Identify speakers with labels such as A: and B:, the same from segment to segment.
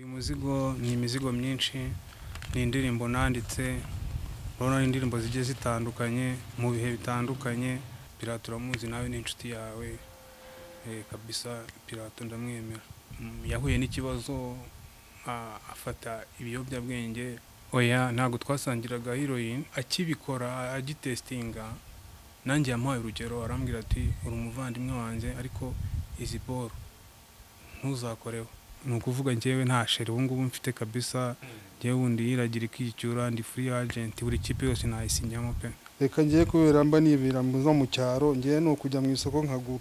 A: imizigo ni imizigo myinshi ni indirimbo nanditse urabona ari indirimbo zigiye zitandukanye mu bihe bitandukanye pirato uramuzi nawe ni inshuti yawe eh, kabisa pirato ndamwemera Mm, yahuye n'ikibazo a- afata ibiyobyabwenge oya ntabwo twasangiraga heroin akibikora agitesitinga nanjye yamuhaye urugero arambwira ati uri umuvandimwe wanjye ariko izi boro ntuzakoreho ni ukuvuga njyewe nta sheri ubu ngubu mfite kabisa njyewe wundi yiragira ikicyura ndi free agent buri kipe yose nayisinyamo pe
B: reka ngiye kubera mba nibera mbuza mu cyaro ngiye ni ukujya mu isoko nkagura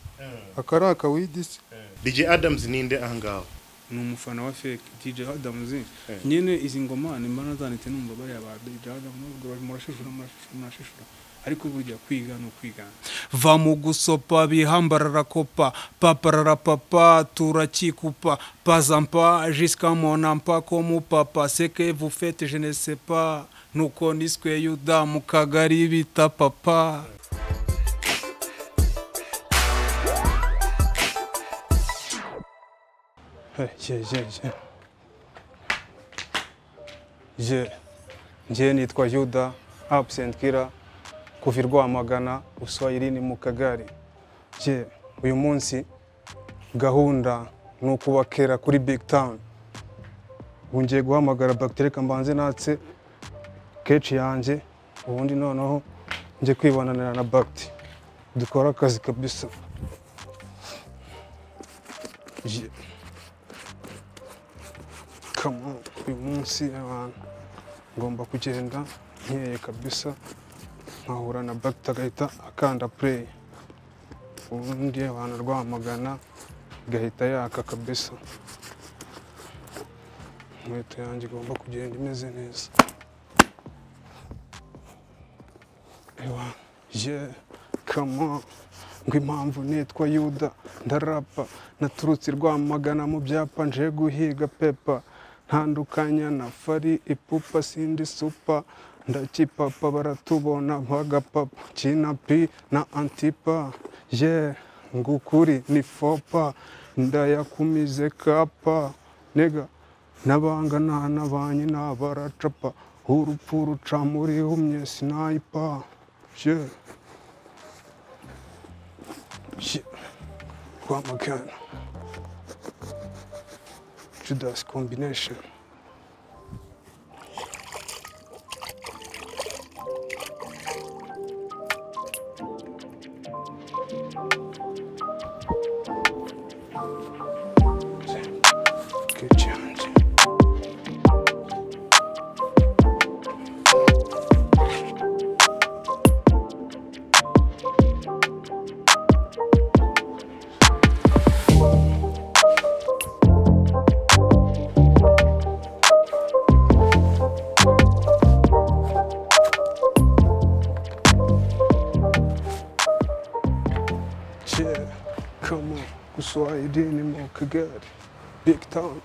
B: aka ari akawidisi
C: DJ Adams ninde ahangaho
A: ni umufana wa fake DJ Adams
C: Eh.
A: nyene izi ngoma nimba nazanditse numva bariya ba DJ Adams nubwo bari- murashishura murashishura murashishura ariko burya kwiga ni ukwigana va mu gusopa bihambarara kopa paparara papa turakikupa pazampa jusqu'à mon ampa comme papa c'est que vous faites je ne sais pas nuko niswe yuda mu kagari bita papa je nje nitwa yuda absent kira kuva i rwamagana uswayirini mu kagari je uyu munsi gahunda ni ukubakera kuri big town ngiye guhamagara bagiteri kambanze natse keshi yanjye ubundi noneho njye kwibonanira na bagiti dukora akazi kabisa Je- Come on, uyu munsi abantu ngomba kugenda nkeye kabisa nkahura na bagita agahita akanda play ubundi abantu rwamagana igahita yaka kabisa inkweto yanjye igomba kugenda imeze neza ewa je kama ngo impamvu nitwa yuda ndarapa naturutse i rwamagana mu byapa nje guhiga pepa ntandukanya na fari ipupa sindi supa ndakipapa baratubona bagapapa kinapi na antipa ye ngukuri ni fopa ndayakumize kapa nega n'abangana n'abanyi n'abaracapa urupfu ruca muri humye sinayipa je je rwamagana Judas combination. Good challenge. Yeah, come on. Guswahilini mu kagari. Big town.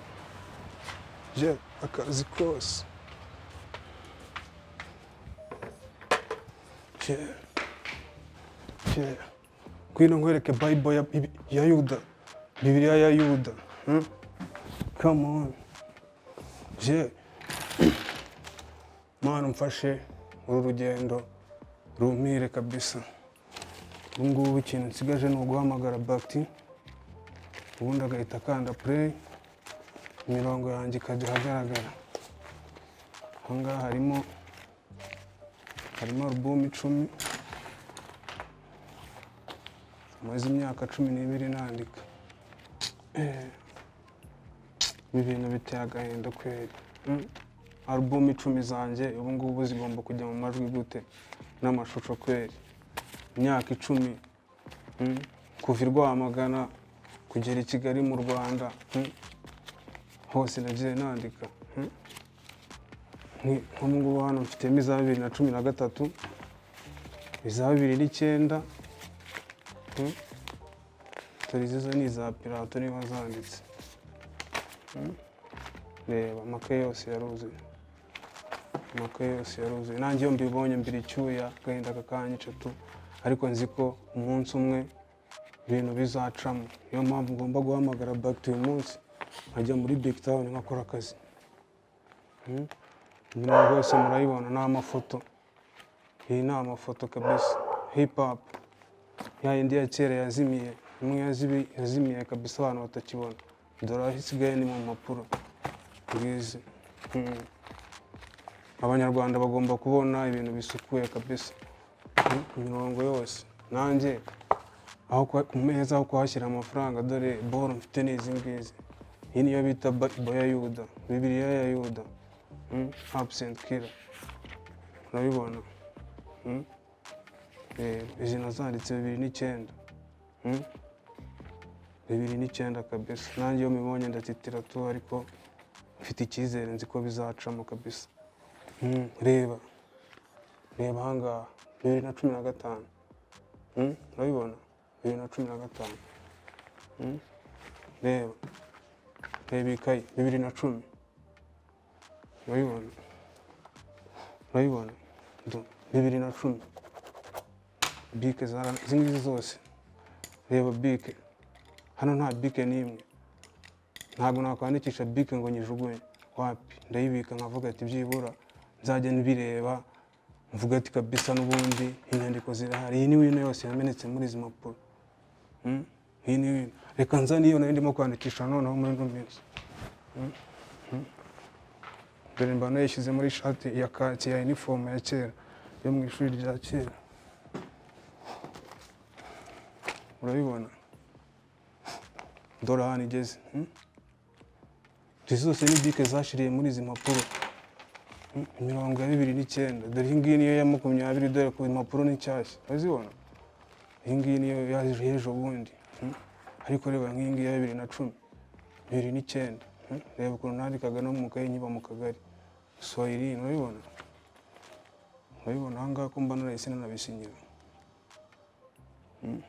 A: Yeah, akazi kose. Yeah. Yeah. Ngwino nkwereke Bible ya, ya Yuda. Bibiliya ya Yuda. Hmm? Come on. Yeah. Mana umfashe uru rugendo rumpire kabisa. ubu ngubu ikintu nsigaje ni uguhamagara bagiti ubundi agahita akanda pureyi imirongo yanjye ikajya ahagaragara aha ngaha harimo harimo alubumu icumi maze imyaka cumi n'ibiri nandika Eh, ibi bintu biteye agahinda kweri Mm. alubumu icumi zanjye ubu ngubu zigomba kujya mu majwi gute n'amashusho kweri imyaka icumi mm, kuva i rwamagana kugera i kigali mu rwanda mm, hose nagiye nandika mm. Ni- nk'ubu ngubu hano mfitemo iza bibiri na cumi na gatatu iza bibiri n'icyenda mm, dore izo ni iza pirato niba zanditse Mm. reba amakaye yose yaruzuye amakaye yose yaruzuye nanjye iyo mbibonye mbira icyuya agahinda kakanyica tu ariko nzi ko umunsi umwe ibintu bizacamo niyo mpamvu ngomba guhamagara bagiti uyu munsi nkajya muri big town nkakora akazi
D: nyine rwose murayibona ni amafoto iyi ni amafoto kabisa hip hop ya yindi ya kera yazimiye imwe yazibi- yazimiye kabisa abantu batakibona dore aho isigaye ni mu mpapuro ngizi Mm. abanyarwanda bagomba kubona ibintu bisukuye kabisa Mm, imirongo yose nanjye aho kuha- ku meza aho kuhashyira amafaranga dore boro mfite ni izi ngizi iyi niyo bita ba- ibo ya yuda bibiriya ya yuda absent killer urabibona Mm. Eh, izi nazanditse bibiri n'icyenda Mm. bibiri n'icyenda kabisa nanjye iyo mbibonye ndatitira tu ariko mfite icyizere nzi ko bizacamo kabisa Mm, reba reba ahangaha bibiri na cumi na gatanu Mm, urabibona bibiri na cumi na gatanu Mm, reba reba ikayi bibiri na cumi urabibona urabibona Do, bibiri na cumi bike zara izi ngizi zose reba bike hano nta bike n'imwe ntabwo nakwandikisha bike ngo nyijugunye wapi ndayibika nkavuga ati byibura nzajya mbireba mvuga ati kabisa n'ubundi inyandiko zirahari iyi ni wino yose yamenetse muri izi mpapuro Mm? iyi ni wino reka nzane iyo nari ndimo kwandikisha noneho muri ino minsi Mm? Mm? dore mba nayishyize muri shati ya kaki ya inifomu ya kera yo mu ishuri rya kera urabibona dore ahantu igeze mm? izi zose ni bike zashiriye muri izi mpapuro Mm, mirongo ya bibiri n'icyenda dore iyi ngiyi niyo ya makumyabiri dore ku impapuro ni nshyashya urazibona iyi ngiyi niyo yaje ejo bundi Mm, ariko reba nk'iyi ngiyi ya bibiri na cumi bibiri n'icyenda Mm, reba ukuntu nandikaga no mu kayi nkiba mu kagari swahili urabibona urabibona aha ngaha ko mba narahise nanabisinyira Mm.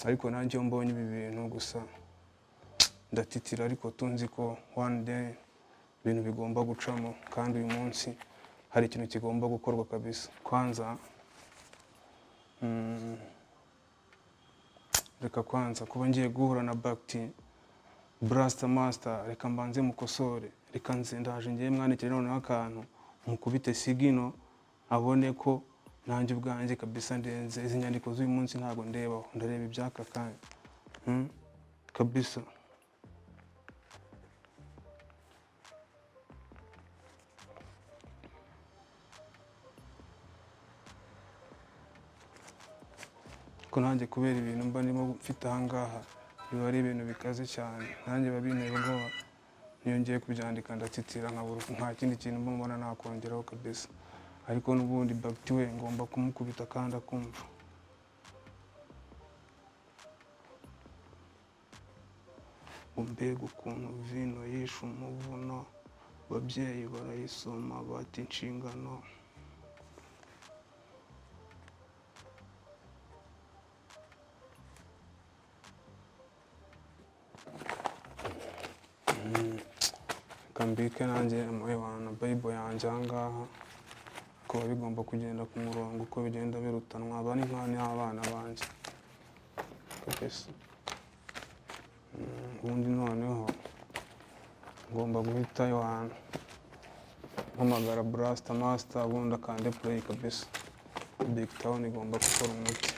D: ariko nanjye iyo mbonye ibi bintu gusa ndatitira ariko tunzi ko one day ibintu bigomba gucamo kandi uyu munsi hari ikintu kigomba gukorwa kabisa kwanza mm, reka kwanza kuba ngiye guhura na bakiti burasita masita reka mbanze mukosore reka nze ndaje ngiye mwandikire noneho akantu mukubite sigino abone ko nanjye ubwanjye kabisa ndenze izi nyandiko z'uyu munsi ntabwo ndebaho ndareba iby'aka kanya Mm, kabisa ko nanjye kubera ibintu mba ndimo mfite ahangaha biba ari ibintu bikaze cyane nanjye biba bintera ubwoba iyo njyiye kubyandika ndatitira nkabura nta kindi kintu mba mbona nakongeraho kabisa ariko n'ubundi bagiti we ngomba kumukubita kandi akumva mbega ukuntu vino yishe umuvuno ababyeyi barayisoma bata inshingano kambike nanjye amabana bayibo yanjye ahangaha kuba bigomba kugenda ku murongo uko bigenda birutanwa aba ni nk'abana y'abana banjye kabisa Mm, ubundi noneho ngomba guhita yo hantu mpamagara burasita masita ubundi akande pureyi kabisa big town igomba gukora umuti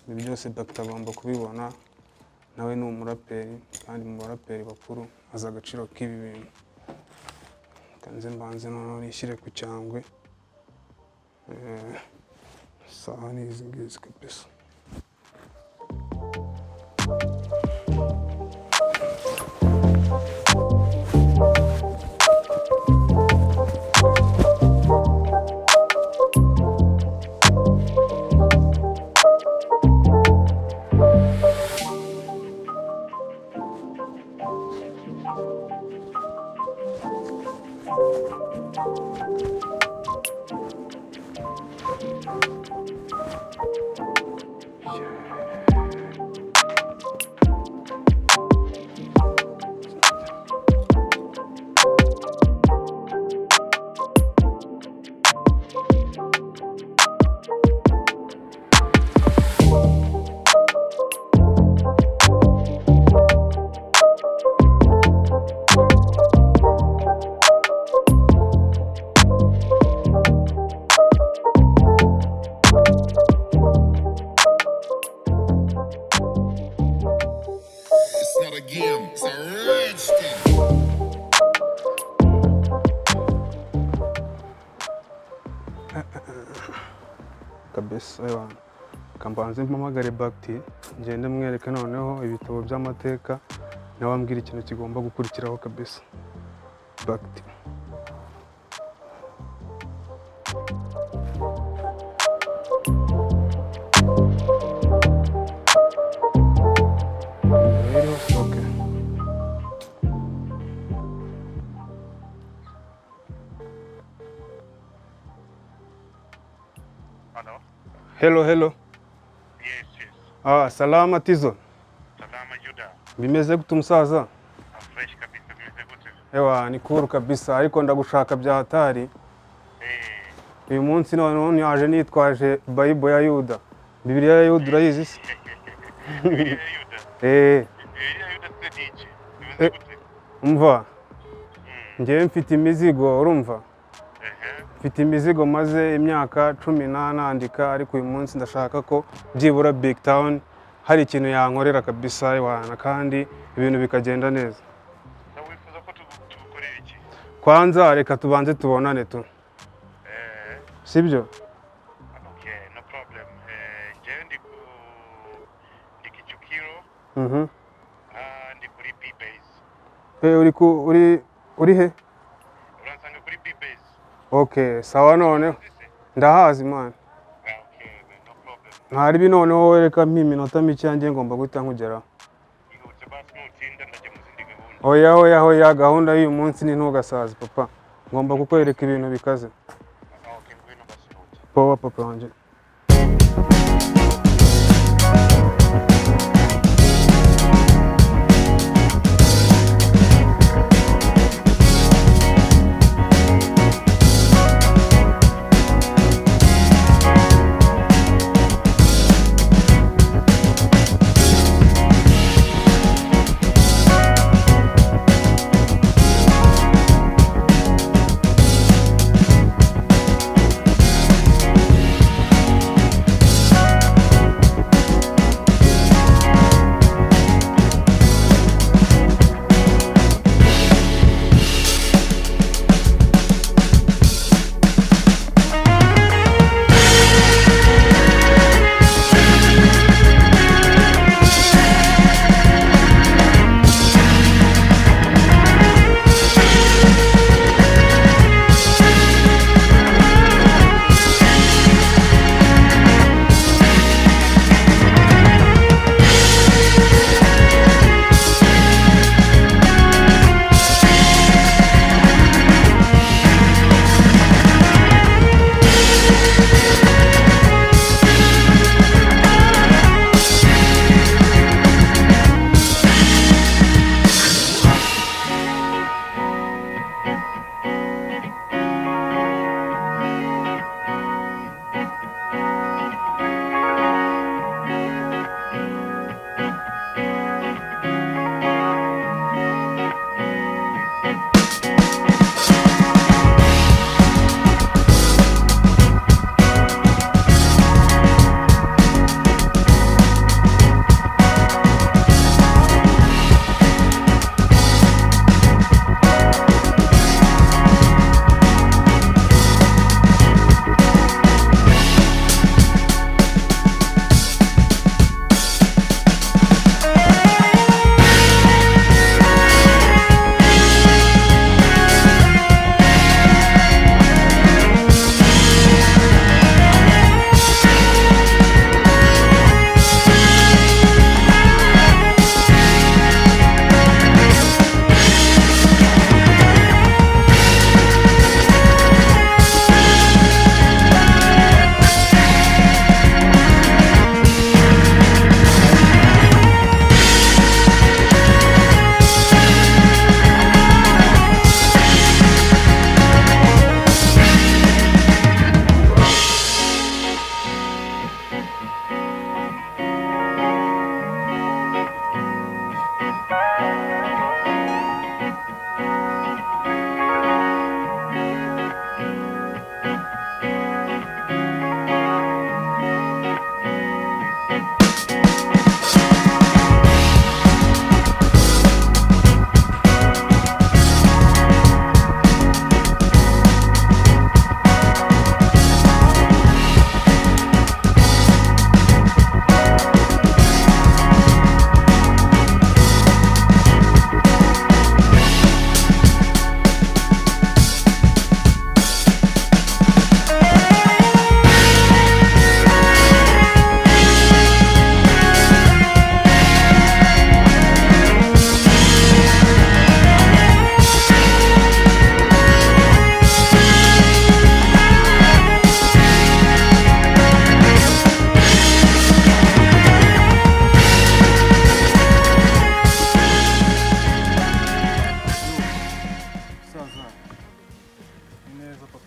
D: ibi byose bakita agomba kubibona nawe ni umuraperi kandi mu baraperi bakuru azi agaciro k'ibi bintu kanze mbanze noneho nishyire ku cyangwe Eh, saha ni izi ngizi kabisa wese abantu kambanze mpamagare bagiti ngende mwereke noneho ibitabo by'amateka nawe ambwira ikintu kigomba gukurikiraho kabisa bagiti rero oke
E: Hello?
D: helo helo
E: Yes, yes.
D: ah salama tizo
E: Salama Juda.
D: bimeze gute umusaza
E: I'm fresh kabisa bimeze gute?
D: ewa ni kuru kabisa ariko ndagushaka bya hatari
E: Eh,
D: uyu munsi noneho nyaje nitwaje bayibo ya yuda bibiriya ya yuda urayizi se
E: Bibiriya ya Yuda.
D: eee
E: Bibiriya ya Yuda se ni iki?
D: Eh.
E: Bimeze gute?
D: umva
E: Mm.
D: ngewe mfite imizigo urumva
E: Ehe.
D: mfite imizigo maze imyaka cumi nanandika ariko uyu munsi ndashaka ko byibura big town hari ikintu yankorera kabisa iwana kandi ibintu bikagenda neza
E: Na wifuza ko tugu- tugukorera iki?
D: kwanza reka tubanze tubonane tu
E: Eh,
D: sibyo
E: okay, no problem. Eh, je ndi ku ndi Kichukiro,
D: Mhm.
E: ah ndi kuri B base.
D: Eh, uri ku- uri uri he
E: Uransanga kuri B base.
D: okay sawa noneho
E: Sisi?
D: ndahazi mwana
E: Ah, okay, man, no problem.
D: ntaribi noneho wereka nk'iminota mike yanjye ngomba guhita nkugeraho
E: Ihutse basi nutinda ndajya mu zindi gahunda.
D: oya oya oya gahunda y'uyu munsi ni ntugasaze papa ngomba kukwereka ibintu bikaze
E: Ah, okay, ngwino basi ihutse.
D: powa papa wanjye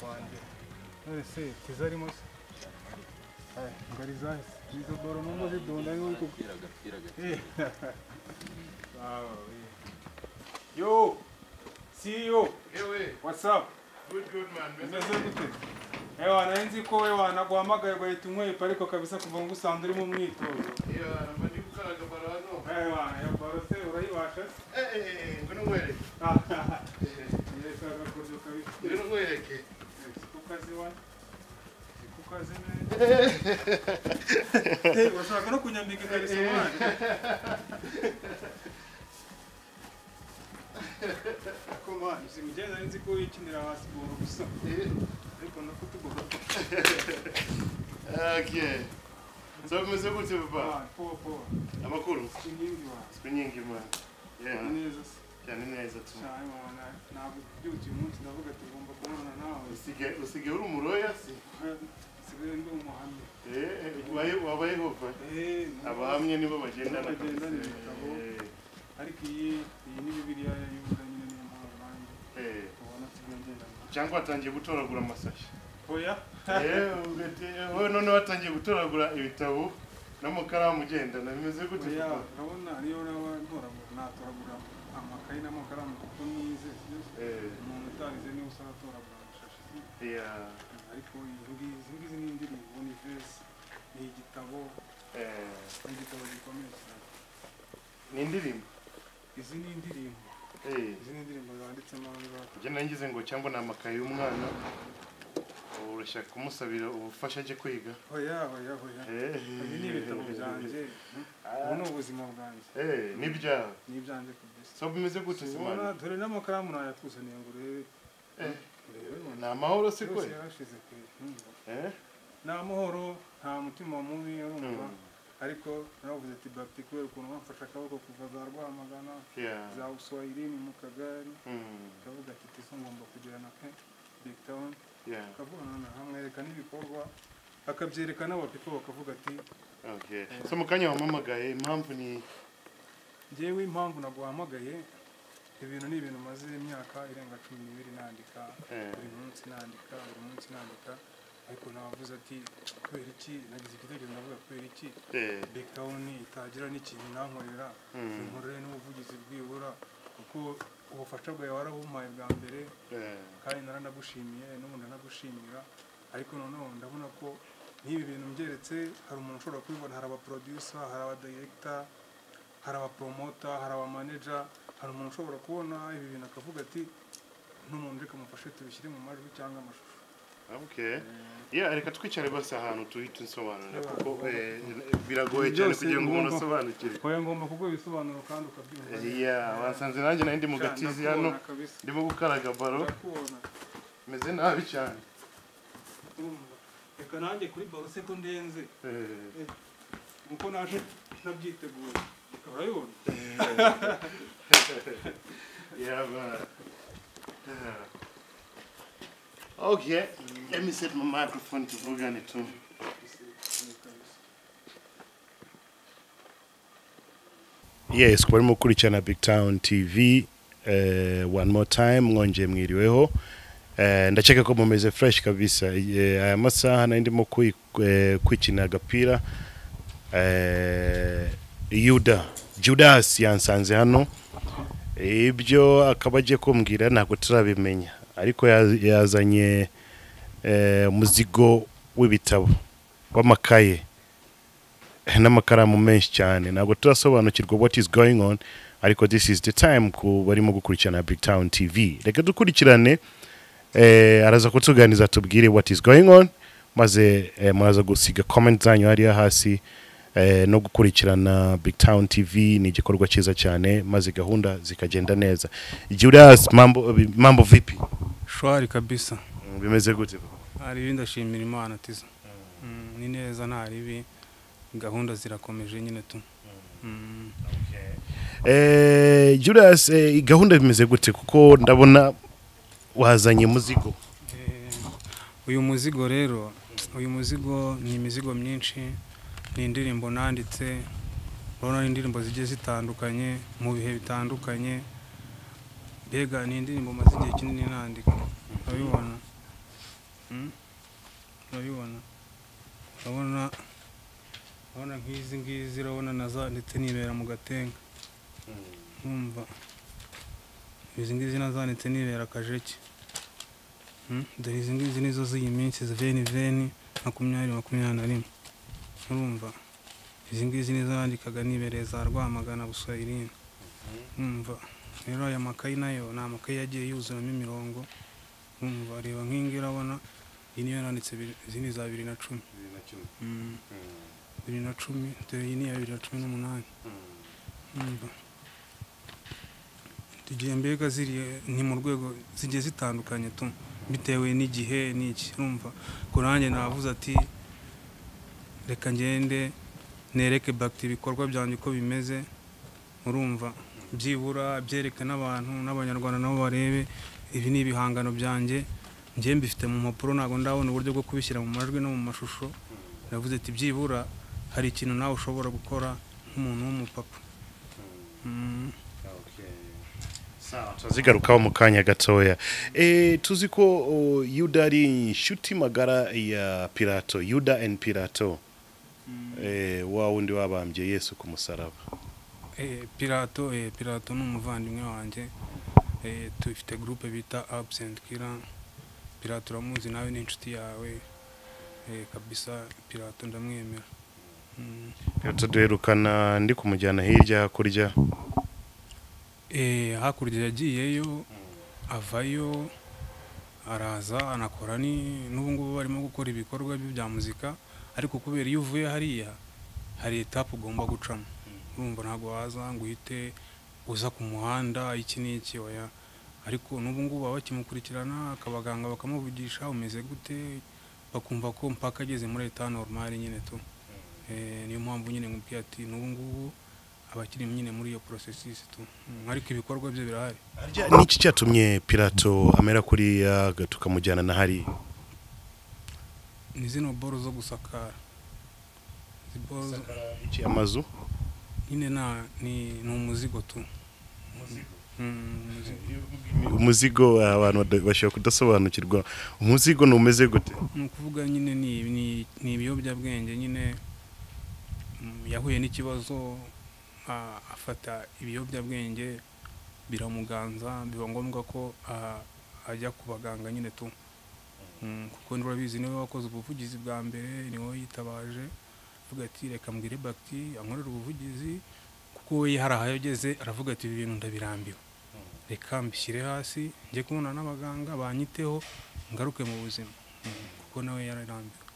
D: wanjye none se tizarimo se Aye, ngari zahise izo doro numva zidonda ariho uri kuko Eh, sawa, eh. yo CEO what's up umeze gute ewa nari nzi ko we wanaguhamagaye ugahita umwepa ariko kabisa kuva ngo usanga uri mu mwitozo ewa iyo baro se urayibasha se yesaga kuryo kabisa kukaziwa kukazi neza Eh, urashaka no kunyambika ikariso mwana ko mwana simugenda nzi ko wikinira hasi boro gusa ariko nako tugomba
C: bimeze gute papa
D: kubana powa powa
C: amakuru
D: inkingi wawe
C: si nyingi imana Yeah,
D: neza se
C: cyane neza tu
D: cyane mwana ntabwo tubyukiye umunsi ndavuga tugomba kubonana nawe
C: usige usige uri umuroya si
D: nsigaye ndi umuhamya
C: Eh, eh, wabaye wa yehova
D: Eh, ni-
C: abahamya nibo bagendana kabisa.
D: Bagendana ibitabo.
C: Eh,
D: ariko iyi iyi ni bibiliya y'ubuda nyine niyo mpamvu nanjye
C: eh.
D: ubona tugenderana
C: cyangwa watangiye gutoragura amasashi
D: oya
C: Eh, ugate- wowe none watangiye gutoragura ibitabo n'amakaramu ugendana bimeze gute
D: oya
C: papa?
D: urabona niyo naba ntoragura natoragura amakayi n'amakaramu kuko nize sibyo?
C: Eh,
D: umuntu utarize niwe usaba atoragura amashashi sibyo?
C: yeah,
D: ariko izi ngizi izi ngizi ni indirimbo ni vesi ni igitabo
C: eh,
D: ni igitabo gikomeye cyane
C: ni indirimbo
D: izi ni indirimbo
C: Eh,
D: izi ni indirimbo zanditsemo ngaha
C: ibyo nangize ngo cyangwa ni amakaye y'umwana ubu urashaka kumusabira ubufasha ajye kwiga
D: oya oya oya
C: Eh,
D: ibi ni ibitabo byanjye ubu ni ubuzima bwanjye
C: eh, n'ibyawe
D: ni ibyanjye kabisa
C: so bimeze gute se
D: ubona
C: mwana
D: dore n'amakaramu nayakuzaniye ngo urebe
C: Eh.
D: urebe
C: ni amahoro se
D: yose
C: kwe
D: yarashize pe Mm.
C: Eh,
D: nta muhoro nta mutima mubi urumva
C: Mm.
D: ariko naravuze ati bapti kubera ukuntu bamfashe akaboko kuva za rwamagana
C: yeah,
D: za uswayirini mu kagari
C: mm,
D: kavuga ati tiso ngomba kugirana pe big town
C: yeah,
D: akavugana amwereka n'ibikorwa akabyereka n'abapipo bakavuga ati
C: okay. so mu kanya wampamagaye impamvu ni
D: njyewe impamvu naguhamagaye ibintu ni ibintu maze imyaka irenga cumi n'ibiri nandika
C: Eh.
D: buri munsi nandika buri munsi nandika ariko navuze ati kubera iki nagize igitekerezo ndavuga kubera iki
C: eh,
D: big town itagira n'ikintu nankorera
C: Mm.
D: inkorere n'ubuvugizi bwibura kuko ubufasha bwawe warabumpaye bwa mbere
C: eh,
D: kandi naranagushimiye n'ubu ndanagushimira ariko noneho ndabona ko n'ibi bintu mbyeretse hari umuntu ushobora kubibona hari abaproducer hari abadirekita hari abapromota hari abamaneja hari umuntu ushobora kubona ibi bintu akavuga ati n'umuntu reka mufashe tubishyire mu majwi cyangwa amashusho
C: Okay. Yeah, reka twicare bose ahantu tuhita nsobanurira
D: Yeah.
C: kuko eh, biragoye cyane
D: Byose
C: kugira ngo umuntu
D: ngomba-
C: asobanukire.
D: oya ngomba kuguha ibisobanuro kandi ukabyumva
C: Yeah, wasanze nanjye nari ndi mu gatizi hano
D: Ndakubona kabisa.
C: ndimo gukaraga baro
D: ndakubona
C: meze nabi cyane.
D: urumva reka nanjye kuri barose ko ndenze
C: Eh,
D: kuko naje ntabyiteguye urabibona
C: yeah, but- Yeah. Okay, let me set my microphone tuvugane tu. yes kuba arimo gukurikirana big town tv uh, one more time mwongeye mwiriweho Eh, ndakeka ko mumeze fresh kabisa Eh, aya masaha nari ndimo kwi- eh, kwikina agapira Eh, yuda judas yansanze hano ibyo akaba agiye kumbwira ntabwo turabimenya ariko ya- yazanye eh, umuzigo w'ibitabo w'amakaye n'amakaramu menshi cyane ntabwo turasobanukirwa what is going on ariko this is the time ku barimo gukurikirana big town tv reka dukurikirane eh, araza kutuganiza tubwire what is going on maze eh, muraza gusiga comment zanyu hariya hasi eh, no gukurikirana big town tv ni igikorwa cyiza cyane maze gahunda zikagenda neza judas mambo, mambo vipi
F: shwari kabisa
C: Mm, bimeze gute
F: hari ibi ndashimira imana tizo Mm, ni neza nta ribi gahunda zirakomeje nyine tu Mm.
C: eh, judas eh, gahunda bimeze gute kuko ndabona wazanye muzigo
F: Eh, uyu muzigo rero uyu muzigo ni imizigo myinshi ni indirimbo nanditse urabona ni indirimbo zigiye zitandukanye mu bihe bitandukanye mbega ni indirimbo maze igihe kinini nandika urabibona
D: urabibona urabona urabona nk'izi ngizi urabona na za ndetse n'ibera mu gatenga nkumva izi ngizi nazanitse nibera akajeki Mm, dore izi ngizi nizo z'iyi minsi ziveni veni makumyabiri makumyabiri na rimwe urumva izi ngizi nizo yandikaga nibereye za rwamagana buswahilini umva rero aya makayi nayo ni amakayi yagiye yuzuramo imirongo umva reba nk'ingi urabona iyi niyo yanditse izi ni za bibiri na cumi Mm. bibiri na cumi dore iyi ni iya bibiri na cumi n'umunani Umva. tugiye mbega ziriya ni mu rwego zigiye zitandukanye tu bitewe n'igihe n'iki urumva ku ruhande navuze ati reka ngende nereke bakiti ibikorwa byanjye uko bimeze urumva byibura byereke n'abantu n'abanyarwanda nabo barebe ibi ni ibihangano byanjye njye mbifite mu mpapuro ntabwo ndabona uburyo bwo kubishyira mu majwi no mu mashusho navuze ati byibura hari ikintu nawe ushobora gukora nk'umuntu w'umupapa Mm.
C: tuzigarukaho mu kanya gatoya Eh, tuzi ko oh, yuda ari inshuti magara ya pirato yuda and pirato Eh, wa wundi wabambye yesu ku musaraba
D: Eh, pirato eh, pirato ni umuvandimwe wanjye Eh, dufite gurupe bita absent kira pirato uramuzi nawe ni inshuti yawe Eh, kabisa pirato ndamwemera Mm.
C: pirato duherukana ndi kumujyana hirya hakurya
D: Eh, hakurya yagiyeyo avayo araza anakora ni n'ubu ngubu barimo gukora ibikorwa bye bya muzika ariko kubera iyo uvuye hariya hari etapu ugomba gucamo urumva ntabwo waza ngo uhite uza ku muhanda iki n'iki oya ariko n'ubu ngubu baba bakimukurikirana akabaganga bakamuvugisha umeze gute bakumva ko mpaka ageze muri eta normal nyine tu Eh, niyo mpamvu nyine nkubwiye ati n'ubu ngubu abakiri nyine muri iyo porosesisi tu Mm, ariko ibikorwa bye birahari
C: Harya ni iki cyatumye pirato amera kuriya ga- tukamujyana na hariya
D: ni zino boro zo gusakara izi boro zo-
C: iki amazu
D: nyine na ni ni umuzigo tu Mm, umuzigo
C: umuzigo abantu bada- bashobora kudasobanukirwa umuzigo ni umeze gute
D: ni ukuvuga nyine ni- ni ni ibiyobyabwenge nyine mm, yahuye n'ikibazo a- afata ibiyobyabwenge biramuganza biba ngombwa ko a- ajya ku baganga nyine tu Mm, kuko nturabizi niwe wakoze ubuvugizi bwa mbere niwe yitabaje avuga ati reka mbwire bakiti ankorere ubuvugizi kuko we hari aho ageze aravuga ati ibi bintu ndabirambiwe reka mbishyire hasi njye kubona n'abaganga banyiteho ngaruke mu buzima Mm, kuko nawe yararambiwe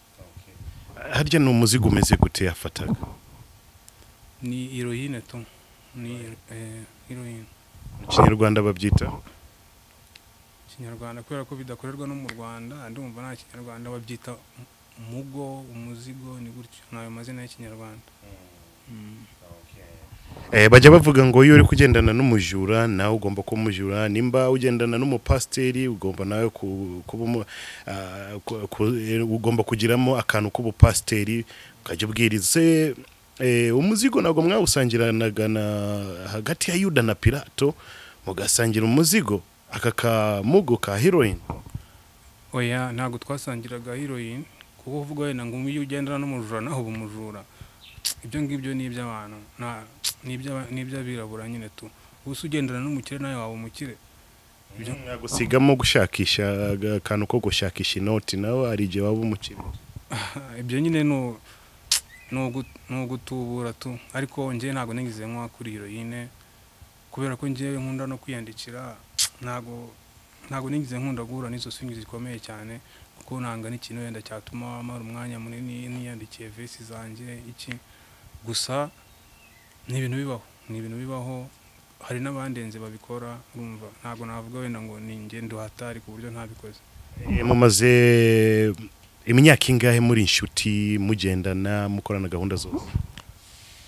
C: harya ni umuzigo umeze gute yafataga
D: ni iroyine tu ni eh, iroyine
C: mu kinyarwanda babyita
D: kinyarwanda kubera ko bidakorerwa no mu rwanda ndumva nta kinyarwanda babyita umugo umuzigo ni gutyo ni ayo mazina y'ikinyarwanda Mm.
C: Eh, bajya bavuga ngo iyo uri kugendana n'umujura nawe ugomba kuba umujura nimba ugendana n'umupasiteri ugomba nawe ku- kuba umu- ah, ku- ku- eh, ugomba kugiramo akantu k'ubupasiteri ukajya ubwiriza se eh, umuzigo ntabwo mwawusangiranaga na hagati ya yuda na pirato mugasangira umuzigo aka kamugo ka heroine
D: oya ntabwo twasangiraga heroin kuko uvuga wenda ngo iyo ugendana n'umujura naho uba umujura ibyo ngibyo ni iby'abantu nta- ni iby'aba- ni iby'abirabura nyine tu ubu se ugendana n'umukire nawe waba umukire
C: gusigamo gushakisha aga- akantu ko gushakisha inoti nawe hari igihe waba umukire
D: ibyo nyine ni u- ni ugu- ni ugutubura tu ariko njye ntabwo nigize nkwa kuri heroin kubera ko njyewe nkunda no kwiyandikira ntabwo ntabwo nigize nkunda guhura n'izo swingi zikomeye cyane kuko nanga n'ikintu wenda cyatuma mara umwanya munini niyandikiye vesi zanjye iki gusa ni ibintu bibaho ni ibintu bibaho hari n'abandenze babikora urumva ntabwo navuga wenda ngo ni ingendo hatari ku buryo ntabikoze
C: Eh, mumaze imyaka ingahe muri inshuti mugendana mukorana gahunda zose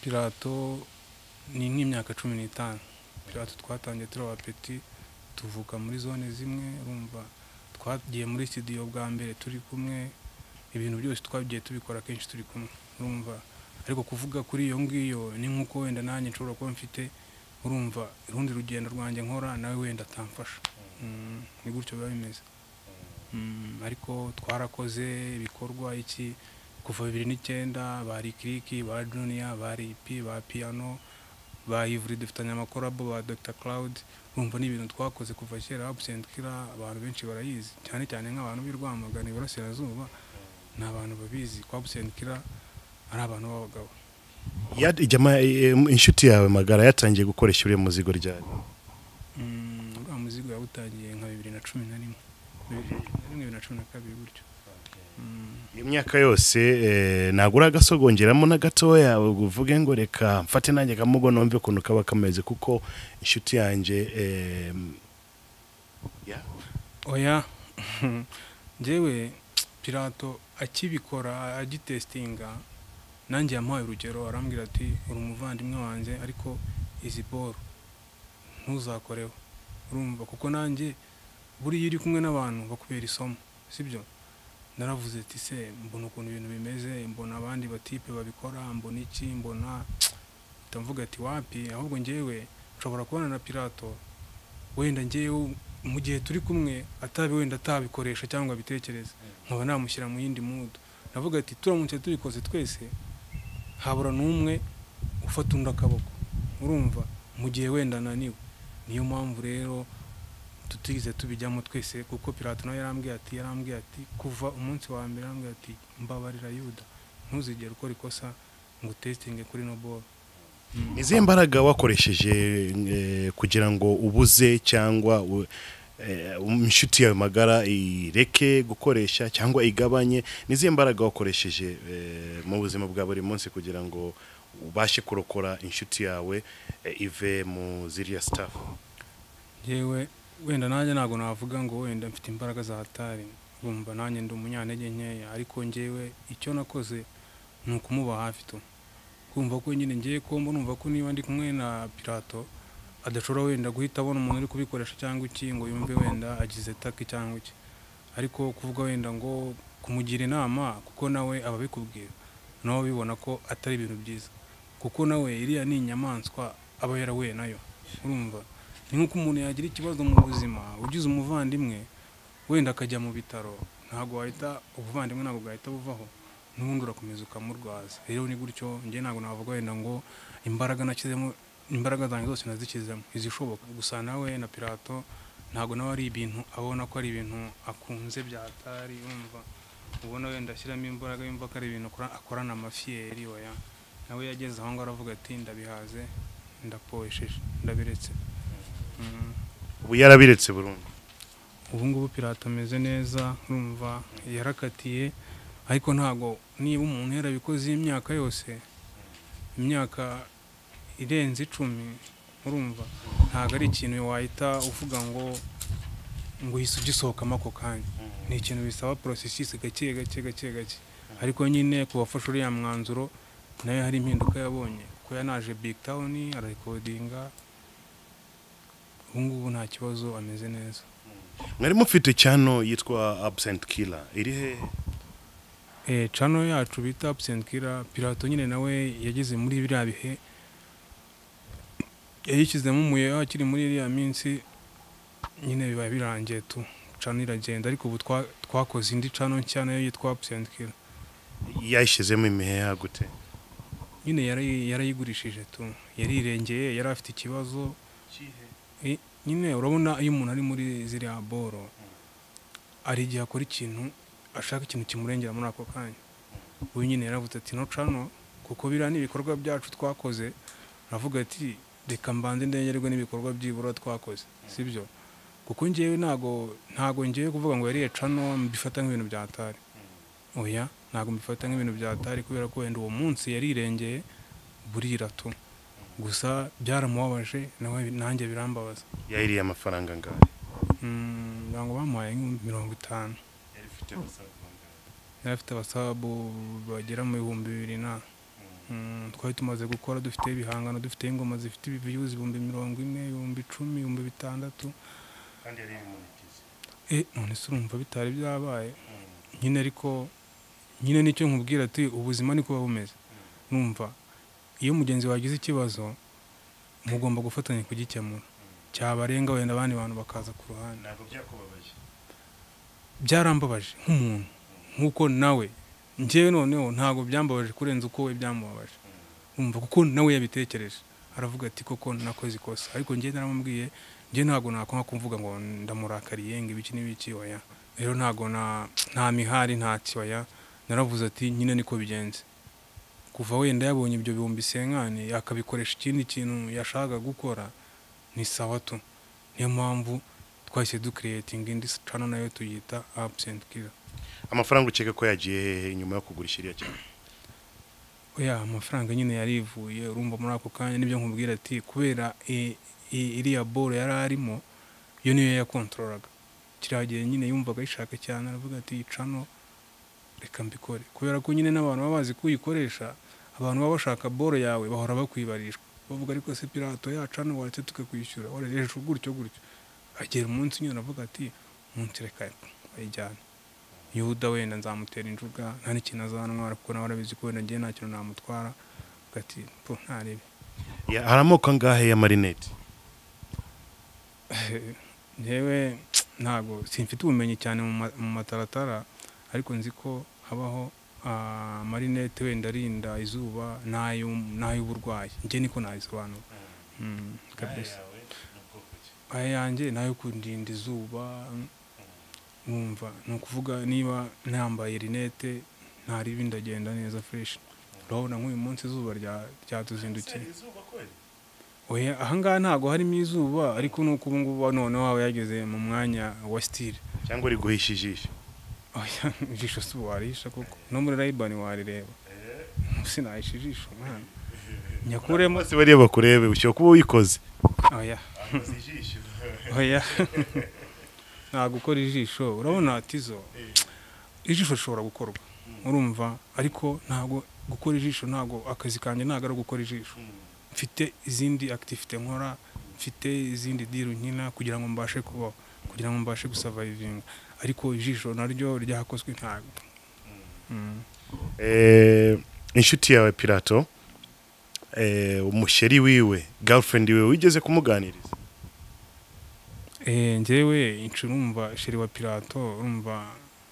D: pirato ni nk'imyaka cumi n'itanu pirato twatangiye turi abapeti tuvuka muri zone zimwe urumva twagiye muri studio bwa mbere turi kumwe ibintu byose twagiye tubikora kenshi turi kumwe urumva ariko kuvuga kuri iyo ngiyo ni nk'uko wenda nanjye nshobora kuba mfite urumva urundi rugendo rwanjye nkora nawe wenda atamfasha Mm, ni gutyo biba bimeze Mm, ariko twarakoze ibikorwa iki kuva bibiri n'icyenda ba rikiriki ba juniya ba ripi ba piyano ba ivuri dufitanye amakorabo ba dr cloud urumva ni ibintu twakoze kuva kera absent killer abantu benshi barayizi cyane cyane nk'abantu b'i rwamagana iburasirazuba ni abantu babizi ko absent killer ari abantu b'abagabo
C: Ya- jama- eh, inshuti yawe magara yatangiye gukoresha uriya muzigo ryari
D: Mm, uriya muzigo yawutangiye nka bibiri na cumi na rimwe bibiri na rimwe bibiri na cumi na kabiri gutyo Mm.
C: iyo myaka yose eh, ntabwo uragasogongeramo na gatoya ngo uvuge ngo reka mfate nanjye akamugo numve ukuntu kaba kameze kuko inshuti yanjye eh, ya-
D: oya njyewe pirato akibikora agitesitinga nanjye yamuhaye urugero arambwira ati uri umuvandimwe wanjye ariko izi boro ntuzakoreho urumva kuko nanjye buriya iyo uri kumwe n'abantu bakubera isomo sibyo naravuze ati se mbona ukuntu ibintu bimeze mbona abandi batipe babikora mbona iki mbona ndavuga ati wapi ahubwo njyewe nshobora kubana na pirato wenda njyewe mu gihe turi kumwe atabi wenda atabikoresha cyangwa abitekereza nkaba namushyira mu yindi mudu navuga ati turamutse tubikoze twese habura n'umwe ufata undi akaboko urumva mu gihe wenda ananiwe niyo mpamvu rero tutize tubijyamo twese kuko pirato nawe yarambwiye ati yarambwiye ati kuva umunsi wa mbere yarambwiye ati mbabarira yuda ntuzigere ukora ikosa ngo utesitinge kuri no boro
C: izihe mbaraga wakoresheje eh, kugira ngo ubuze cyangwa u- eh, inshuti yawe magara ireke gukoresha cyangwa igabanye n'izihe mbaraga wakoresheje eh, mu buzima bwa buri munsi kugira ngo ubashe kurokora inshuti yawe eh, ive mu ziriya sitafu
D: yewe wenda nanjye ntabwo navuga ngo wenda mfite imbaraga za hatari urumva nanjye ndi umunyantege nkeya ariko njyewe icyo nakoze ni ukumuba hafi tu kumva ko nyine ngiye kumba numva ko niba ndi kumwe na pirato adashobora wenda guhita abona umuntu uri kubikoresha cyangwa iki ngo yumve wenda agize taki cyangwa iki ariko kuvuga wenda ngo kumugira inama kuko nawe aba abikubwira nawe bibona ko atari ibintu byiza kuko nawe iriya ni inyamaswa aba yarahuye nayo urumva ni nk'uko umuntu yagira ikibazo mu buzima ugize umuvandimwe wenda akajya mu bitaro ntabwo wahita ubuvandimwe ntabwo bwahita buvaho n'ubundi urakomeza ukamurwaza rero ni gutyo njye ntabwo navuga wenda ngo imbaraga nashyizemo imbaraga zanjye zose nazishyizemo izishoboka gusa nawe na pirato ntabwo nawe ari ibintu abona ko ari ibintu akunze bya hatari yumva ubona wenda ashyiramo imbaraga yumva ko ari ibintu akora- akorana amafiyeri oya nawe yageze aho ngaho aravuga ati ndabihaze ndaporesheje ndabiretse Mm.
C: ubu yarabiretse burundu
D: ubu ngubu pirata ameze neza urumva yarakatiye ariko ntabwo niba umuntu yarabikoze iyi myaka yose imyaka irenze icumi urumva ntabwo ari ikintu wahita uvuga ngo ngo uhise ugisohokamo ako kanya ni ikintu bisaba porosesisi gake gake gake gake ariko nyine ku bafashe uriya mwanzuro nayo hari impinduka yabonye kuko yanaje big town ararekodinga ubu ngubu nta kibazo ameze neza
C: mwari mufite cyano yitwa absent killer iri hehe
D: eh channel yacu bita absent killer pirato nyine nawe yageze muri biriya bihe yayishyizemo umuyeho akiri muri iriya minsi nyine biba birangiye tu channel iragenda ariko ubu twa- twakoze indi channel nshya nayo yitwa absent killer
C: yayishyizemo imiheha gute
D: nyine yarayi- yarayigurishije tu yarirengeye yari afite ikibazo Eh, nyine urabona iyo umuntu ari muri ziriya boro hari igihe akora ikintu ashaka ikintu kimurengera muri ako kanya uyu nyine yaravuze ati no cano kuko biriya ni ibikorwa byacu twakoze aravuga ati reka mbanze ndengerwe n'ibikorwa byibura twakoze sibyo kuko ngewe ntago ntago ngewe kuvuga ngo yariye cano mbifata nk'ibintu bya hatari oya ntago mbifata nk'ibintu bya hatari kubera ko wenda uwo munsi yarirengeye burira tu gusa byaramubabaje nawe nanjye birambabaza
C: yayiriye amafaranga ngaho
D: Mm, ntabwo bamuhaye nk'ibihumbi mirongo itanu yari afite abasabu bagera mu bihumbi bibiri na Mm, twari tumaze gukora dufite ibihangano dufite ingoma zifite ibiviyuzi ibihumbi mirongo ine ibihumbi icumi ibihumbi bitandatu
C: kandi yari ibimunikizi
D: eh none se urumva bitari byabaye nyine ariko nyine nicyo nkubwira ati ubuzima niko buba bumeze numva iyo mugenzi wagize ikibazo mugomba gufatanya kugikemura cyabarenga wenda abandi bantu bakaza ku ruhande
C: ntabwo byakubabaje
D: byarambabaje nk'umuntu nk'uko nawe njyewe noneho ntabwo byambabaje kurenza uko we byamubabaje umva kuko nawe yabitekereje aravuga ati koko nakoze ikosa ariko njyewe naramubwiye njyewe ntabwo nakwanga kumvuga ngo ndamurakariye ngo ibiki n'ibiki oya rero ntabwo na- nta mihari nta kiwaya naravuze ati nyine niko bigenze kuva wenda yabonye ibyo bihumbi senkani akabikoresha ikindi kintu yashakaga gukora ni sawa tu niyo mpamvu twahise dukireyetinga indi cano nayo tuyita absent killer
C: amafaranga ukeka ko yagiye hehe nyuma yo kugura ikiriya cyane
D: oya amafaranga nyine yarivuye urumva muri ako kanya nibyo nkubwira ati kubera i- i- iriya bolo yari arimo iyo niyo yakontorolaga kiriya gihe nyine yumvaga ayishaka cyane aravuga ati iyi cano reka mbikore kubera ko nyine n'abantu baba bazi ko uyikoresha abantu baba bashaka bolo yawe bahora bakwibarishwa bavuga ariko se pirato ya cano waretse tukakwishyura warejeje gutyo gutyo agera umunsi nyine aravuga ati umunsi reka ayijyane yuda wenda nzamutera injuga nta n'ikintu azantwara kuko nawe arabizi ko wenda ngewe nta kintu namutwara ati po ntarebe
C: Ya- hari amoko angahe ya marinete
D: ngewe ntabwo simfite ubumenyi cyane mu ma- mu mataratara ariko nzi ko habaho ah, marinete wenda arinda izuba n'ayu- n'ay'uburwayi nge niko nabisobanura Mm, kabisa aya yanjye nayo kundinda izuba wumva ni ukuvuga niba nambaye rinete ntaribi ndagenda neza fureshi urabona nk'uyu munsi izuba rya- ryatuzindukiye oya ahangaha ntabwo harimo izuba ariko ni uko ubungubu noneho waba yageze mu mwanya wa sitire
C: cyangwa riguhisha ijisho
D: oya ijisho si warisha koko no muri rayibani warireba sinahisha ijisho mwana nyakuremo
C: bose bariya bakurebe ushobora kuba uyikoze
D: oya oya nta gukora ijisho urabona tizo ijisho rishobora gukorwa urumva ariko ntabwo gukora ijisho ntabwo akazi kanjye ntabwo ari ugukora ijisho mfite izindi akitifite nkora mfite izindi diru nkina kugira ngo mbashe kubaho kugira ngo mbashe gusavayivinga ariko ijisho naryo ryakozwe ntabwo Mm.
C: Eh, inshuti yawe pirato eh, umusheri wiwe girlfriend wiwe wigeze kumuganiriza
D: Eh, njyewe inshuro urumva sheri wa pirato urumva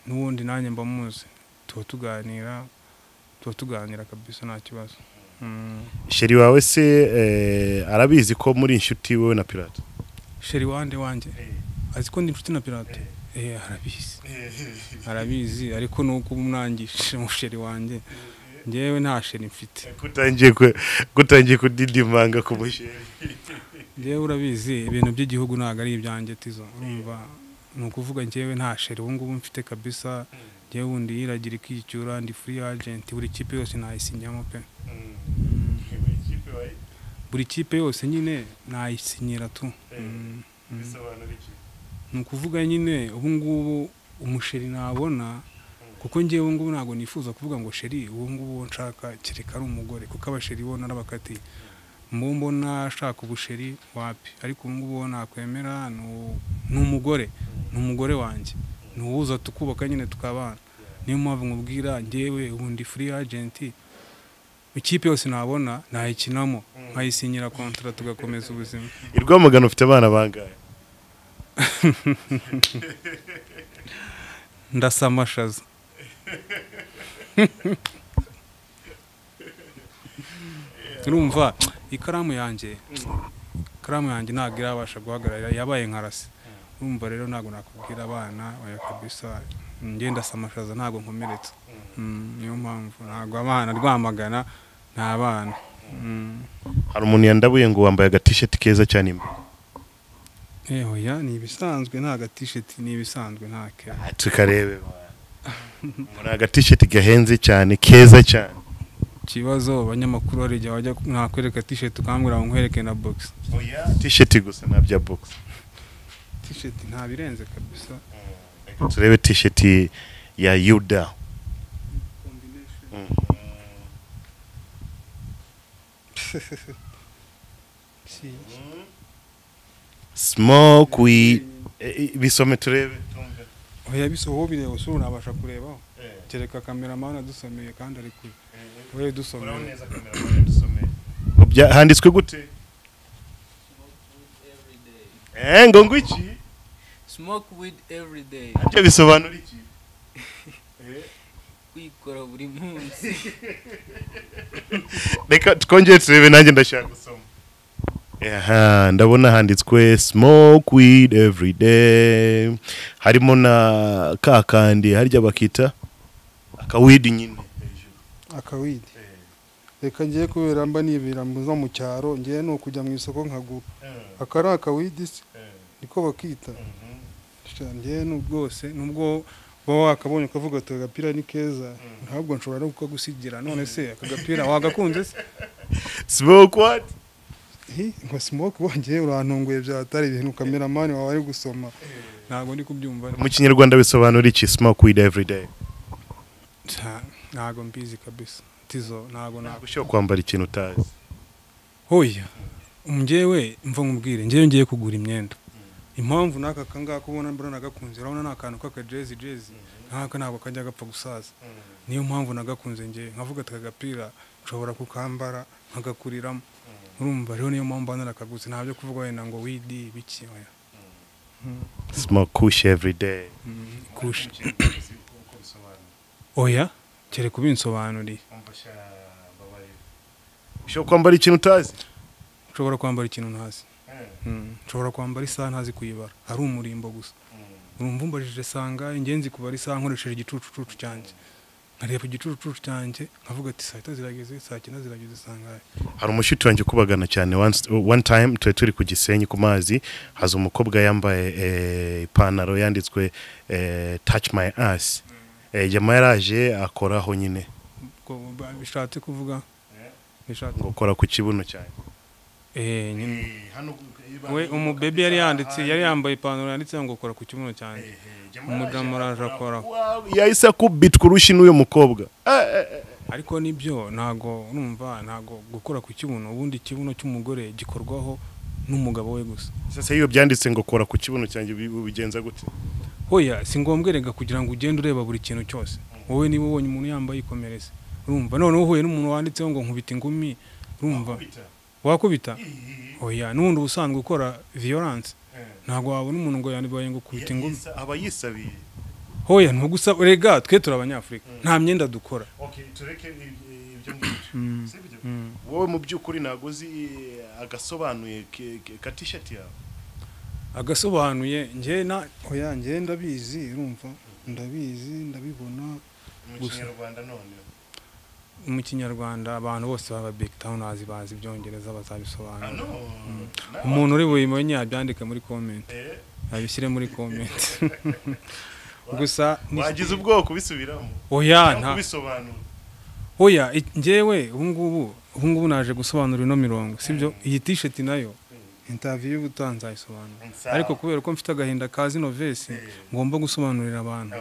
D: n'ubundi nanjye mba muzi tuba tuganira tuba tuganira kabisa nta kibazo Mm.
C: sheri wawe se eh, arabizi ko muri inshuti wowe na pirato
D: sheri wande wanjye azi ko ndi inshuti na pirato eh arabizi arabizi ariko nuko umwangisha umusheri wanjye njyewe nta sheri mfite
C: kutangiye ku- kutangiye kudidimanga ku musheri
D: njyewe urabizi ibintu by'igihugu ntabwo ari ibyanjye tizo urumva ni ukuvuga njyewe nta sheri ubu ngubu mfite kabisa njyewe wundi yiragira ikicyura ndi free agent buri kipe yose nayisinyamo pe buri kipe yose nyine nayisinyira tu Mm. ni ukuvuga nyine ubu ngubu umusheri nabona kuko njyewe ubu ngubu ntabwo nifuza kuvuga ngo sheri ubu ngubu uwo nshaka kereka ari umugore kuko abasheri bo narabakatiye mbo mbona ashaka ubusheri wapi ariko ubu ngubu uwo nakwemera ni u- ni umugore ni umugore wanjye ni uwuza tukubaka nyine tukabana niyo mpamvu nkubwira njyewe ubu ndi free agent ikipe yose nabona nayikinamo nkayisinyira kontara tugakomeza ubuzima
C: i rwamagana ufite abana bangahe
D: ndasa amashaza urumva ikaramu yanjye ikaramu yanjye ntabwo irabasha guhagarara yabaye nka rasi urumva rero ntabwo nakubwira abana oya kabisa ngenda ndasa amashaza ntabwo nkomeretse Mm, niyo mpamvu ntabwo abana rwamagana ni abana Mm.
C: hari umuntu yandabuye ngo wambaye agatisheti keza cyane imbere
D: Eh, oya ni ibisanzwe nta gatisheti ni ibisanzwe nta ke
C: Ah, tukarebe ni agatisheti gahenze cyane keza cyane
D: ikibazo abanyamakuru hari igihe bajya nakwereka tisheti ukambwira ngo nkwereke na bogisi
C: tisheti gusa nta bya bogisi
D: tisheti nta birenze kabisa
C: turebe tisheti ya yuda
D: Si.
C: smoke we bisome turebe
D: oya bisa wowe bireba usura unabasha kurebaho kereka kameramani adusomeye kandi ari kure wowe dusomeye
C: Bya- handitswe gute Eh, ngo ngwiki
G: smoke weed every day
C: ibyo bisobanura iki
G: kwikora buri munsi
C: reka twongere turebe nanjye ndashaka gusoma aha ndabona handitswe smoke weed every day harimo na ka kandi harya bakita akawidi nyine
H: akawidi reka ngiye kubera mba nibera mu- no mu cyaro ngiye ni ukujya mu isoko nkagura aka ari akawidi se niko bakita Sha, ngiye ni bwose nubwo uba wakabonye ukavuga ati agapira ni keza ntabwo nshobora no kukagusigira none se aka gapira wagakunze se
C: smoke what
H: Hi, nka smoke wongeye urantunguye byatari ibintu kameramani wawe ari gusoma
D: ntabwo ndi kubyumva
C: mu kinyarwanda bisobanura iki smoke weed every day
D: Nta- ntabwo mbizi kabisa tizo ntabwo ntabwo
C: ushobora kwambara ikintu utazi
D: hoya njyewe mva nkubwire njyewe ngiye kugura imyenda impamvu n'aka kangaka ubona mbona nagakunze urabona ni akantu k'akajezi jezi nk'aka ntabwo kajya gapfa gusaza niyo mpamvu nagakunze njyewe nkavuga ati aka gapira nshobora kukambara nkagakuriramo urumva rero niyo mpamvu mba narakaguze ntabyo kuvuga wenda ngo widi biki oya
C: smoke kush every day
D: kushi oya kereka ubinsobanuriye
C: ushobora kwambara ikintu utazi
D: nshobora kwambara ikintu ntazi Mm, nshobora kwambara isaha ntazi kuyibara ari umurimbo gusa urumva umbajije sangahe ngenzi kubara isaha nkoresheje igicucucucu cyanjye nkareba igicucucucu cyanjye nkavuga ati saa sita zirageze saa cyenda zirageze sangahe
C: hari umushuti wanjye ukubagana cyane once- one time turi turi ku gisenyi ku mazi haza umukobwa yambaye eh, ipantaro yanditswe eh, touch my ass Eh, jama yaraje akoraho nyine
D: ubwo ba- bishatse kuvuga bishatse
C: ngo kora ku kibuno cyane
D: eh nyine we umubebe yari yanditse yari yambaye ipantaro yanditseho ngo kora ku kibuno cyanjye umudamu araje akoraho
C: yahise akubitwa urushyi n'uyu mukobwa Eh, eh, eh.
D: ariko nibyo ntago urumva ntago gukora ku kibuno ubundi ikibuno cy'umugore gikorwaho n'umugabo we gusa
C: sasa iyo byanditse ngo kora ku kibuno cyanjye ubi- ubigenza gute
D: hoya si ngombwa rega kugira ngo ugende ureba buri kintu cyose wowe niba ubonye umuntu yambaye ikomereze urumva noneho uhuye n'umuntu wanditseho ngo nkubita ingumi urumva wakubita hoya n'ubundi ubusanzwe ukora violence ntabwo wabona umuntu ngo yambaye ngo kubita ingumi
C: aba yisabiye
D: hoya ntugusa rega twe turi abanyafurika nta myenda dukora
C: wowe mu by'ukuri ntabwo uzi agasobanuye ka tishati yawe
D: agasobanuye njye na
H: oya ngiye ndabizi urumva ndabizi ndabibona
C: mu kinyarwanda none
D: mu kinyarwanda abantu bose baba big townazi bazi ibyongereza bazabisobanura umuntu uri buyimenye yabyandike muri comment abishyire muri comment gusa ni-
C: wagize ubwoko ubisubiramo
D: oya nta
C: kubisobanura
D: oya i- njyewe ubungubu ubungubu naje gusobanura ino mirongo sibyo iyi t-shirt nayo interview y'ubutaha nzayisobanura
C: Sawa.
D: ariko kubera ko mfite agahinda ka zino vesi ngomba gusobanurira abantu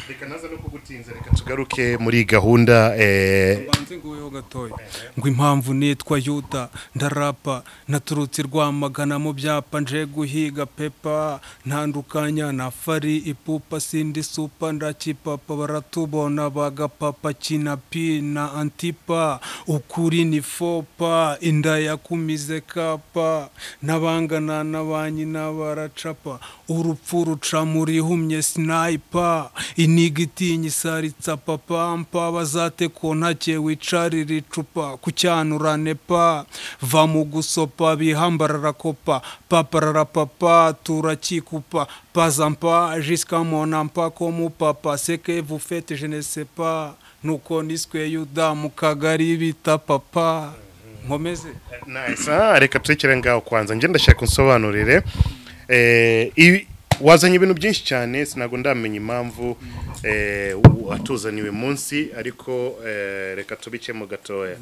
C: reka naza no kugutinza reka tugaruke muri gahunda eh,
D: banze nguweho gatoya ngo impamvu nitwa yuda ndarapa naturutse rwamagana mu byapa nje guhiga pepa ntandukanya na fari ipupa sindi supa ndakipapa baratubona bagapapa kinapi na antipa ukuri ni fopa inda yakumize kapa n'abangana na ba nyina baracapa urupfu ruca muri humye sinayipa iniga itinye isaritsa papampa bazate ku ntake wicarira icupa kucyanurane pa va mu gusopa bihambarara kopa paparara papa turakikupa pazampa jisika monampa ko mupapa seke vufete jenesepa nuko niswe yuda mu kagari bita papa nkomeze
C: nice ah, reka turekere ngaho kwanza njye ndashaka unsobanurire eh, ibi- wazanye ibintu byinshi cyane sinago ndamenya impamvu eh, watuzaniye uyu munsi ariko eh, reka tubikemo gatoya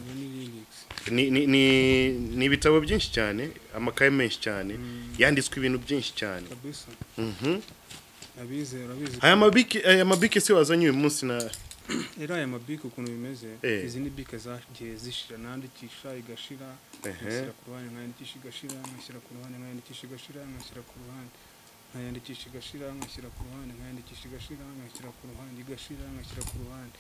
C: Ni- ni- ni- ni ibitabo byinshi cyane amakaye menshi cyane yanditswe ibintu byinshi cyane Mhm.
D: abizera abizi
C: aya mabiki aya mabiki se wazanye uyu munsi na
D: Era aya mabike ukuntu bimeze
C: Eh.
D: izi ni bike zagiye zishira nandikisha igashira
C: Ehe.
D: ngashyira ku ruhande nkandikisha igashira ngashyira ku ruhande nkandikisha igashira ngashyira ku ruhande nkayandikisha igashira ngashyira ku ruhande nkayandikisha igashira ngashyira ku ruhande igashira ngashyira ku ruhande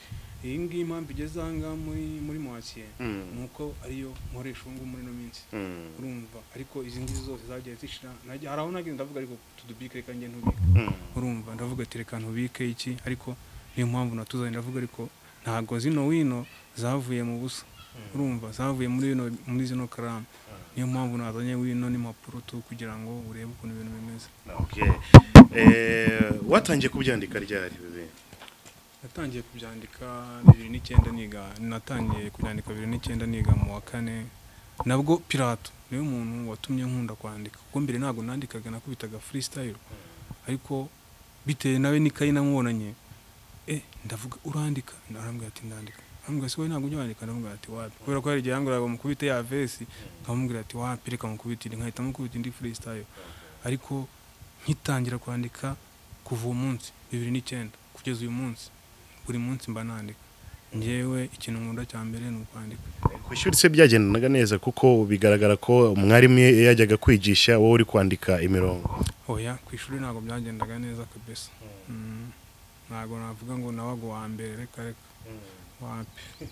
D: iyi ngiyi impamvu igeze aha ngaha muri muri mwakire
C: Mm.
D: ni uko ariyo nkoresha ubu ngubu muri ino minsi
C: Mm.
D: urumva ariko izi ngizi zose zagiye zishira najya- hari aho nagenda ndavuga ariko tudubike reka njye ntubike
C: Mm.
D: urumva ndavuga ati reka ntubike iki ariko niyo mpamvu natuzanye ndavuga ariko ntabwo zino wino zavuye mu busa urumva zavuye muri ino muri zino karamu niyo mpamvu nazanye wino n'impapuro tu kugira ngo urebe ukuntu ibintu bimeze
C: Okay. Eh, watangiye kubyandika ryari ibi bintu?
D: natangiye kubyandika bibiri n'icyenda niga natangiye kubyandika bibiri n'icyenda niga mu wa kane nabwo pirato niwe muntu watumye nkunda kwandika kuko mbere ntabwo nandikaga nakubitaga freestyle ariko bitewe nawe n'ikayi namubonanye eh ndavuga urandika arambwira ati ndandika arambwira ati wowe ntabwo ujya wandika ndamubwira ati wapi kubera ko hari igihe yanguraga mukubite ya vesi nkamubwira ati wapi reka mukubite indi nkahita mukubita indi freestyle ariko nkitangira kwandika kuva uwo munsi bibiri n'icyenda kugeza uyu munsi buri munsi mba nandika njyewe ikintu nkunda cya mbere ni ukwandika
C: kwishyura se byagendanaga neza kuko bigaragara ko umwarimu iyo yajyaga kwigisha wowe uri kwandika imirongo
D: oya ku ishuri ntabwo byagendaga neza kabisa Mm. ntabwo navuga ngo nabaga uwa mbere reka reka wapi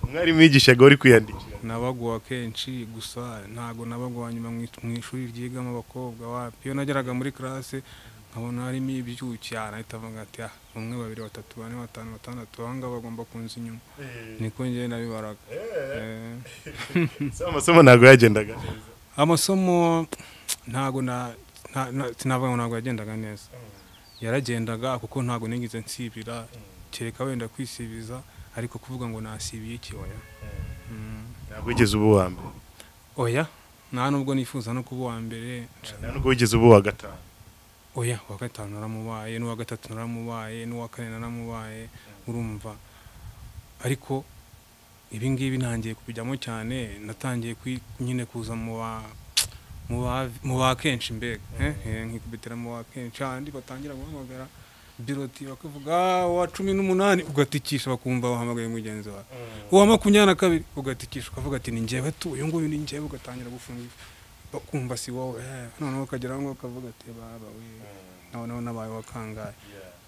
C: umwarimu yigishaga uri kwiyandikira
D: nabaga uwa kenshi gusa ntabwo nabaga uwa nyuma mu mu ishuri ryigamo abakobwa wapi iyo nageraga muri karase nkabona harimo ibyuki arahita avuga ati ah umwe babiri batatu bane batanu batandatu aba ngaba bagomba kunza inyuma niko njyewe nabibaraga Eh.
C: si amasomo ntabwo yagendaga neza
D: amasomo ntago na nta- na- sinavuga ngo ntabwo yagendaga neza yaragendaga kuko ntabwo nigeze nsibira kereka wenda kwisibiza ariko kuvuga ngo nasibiye iki oya Mm.
C: ntabwo wigeze uba uwa mbere
D: oya nta nubwo nifuza no kuba uwa mbere
C: nta nubwo wigeze uba uwa gatanu
D: oya uwa gatanu naramubaye n'uwa gatatu naramubaye n'uwa kane naramubaye urumva ariko ibi ngibi ntangiye kubijyamo cyane natangiye kwi- nyine kuza mu ba mu ba- mu ba kenshi mbega eh, eh, nkikubitira mu ba kenshi handi batangira guhamagara biroti bakavuga "Ah, uwa cumi n'umunani ugatikisha bakumva wahamagaye mugenzi wawe uwa makumyabiri na kabiri ugatikisha ukavuga ati ni njyewe tu uyu nguyu ni njyewe ugatangira gufunga bakumva si wowe eh, noneho ukagera aho ngaho ukavuga ati baba we noneho nabaye wakangaye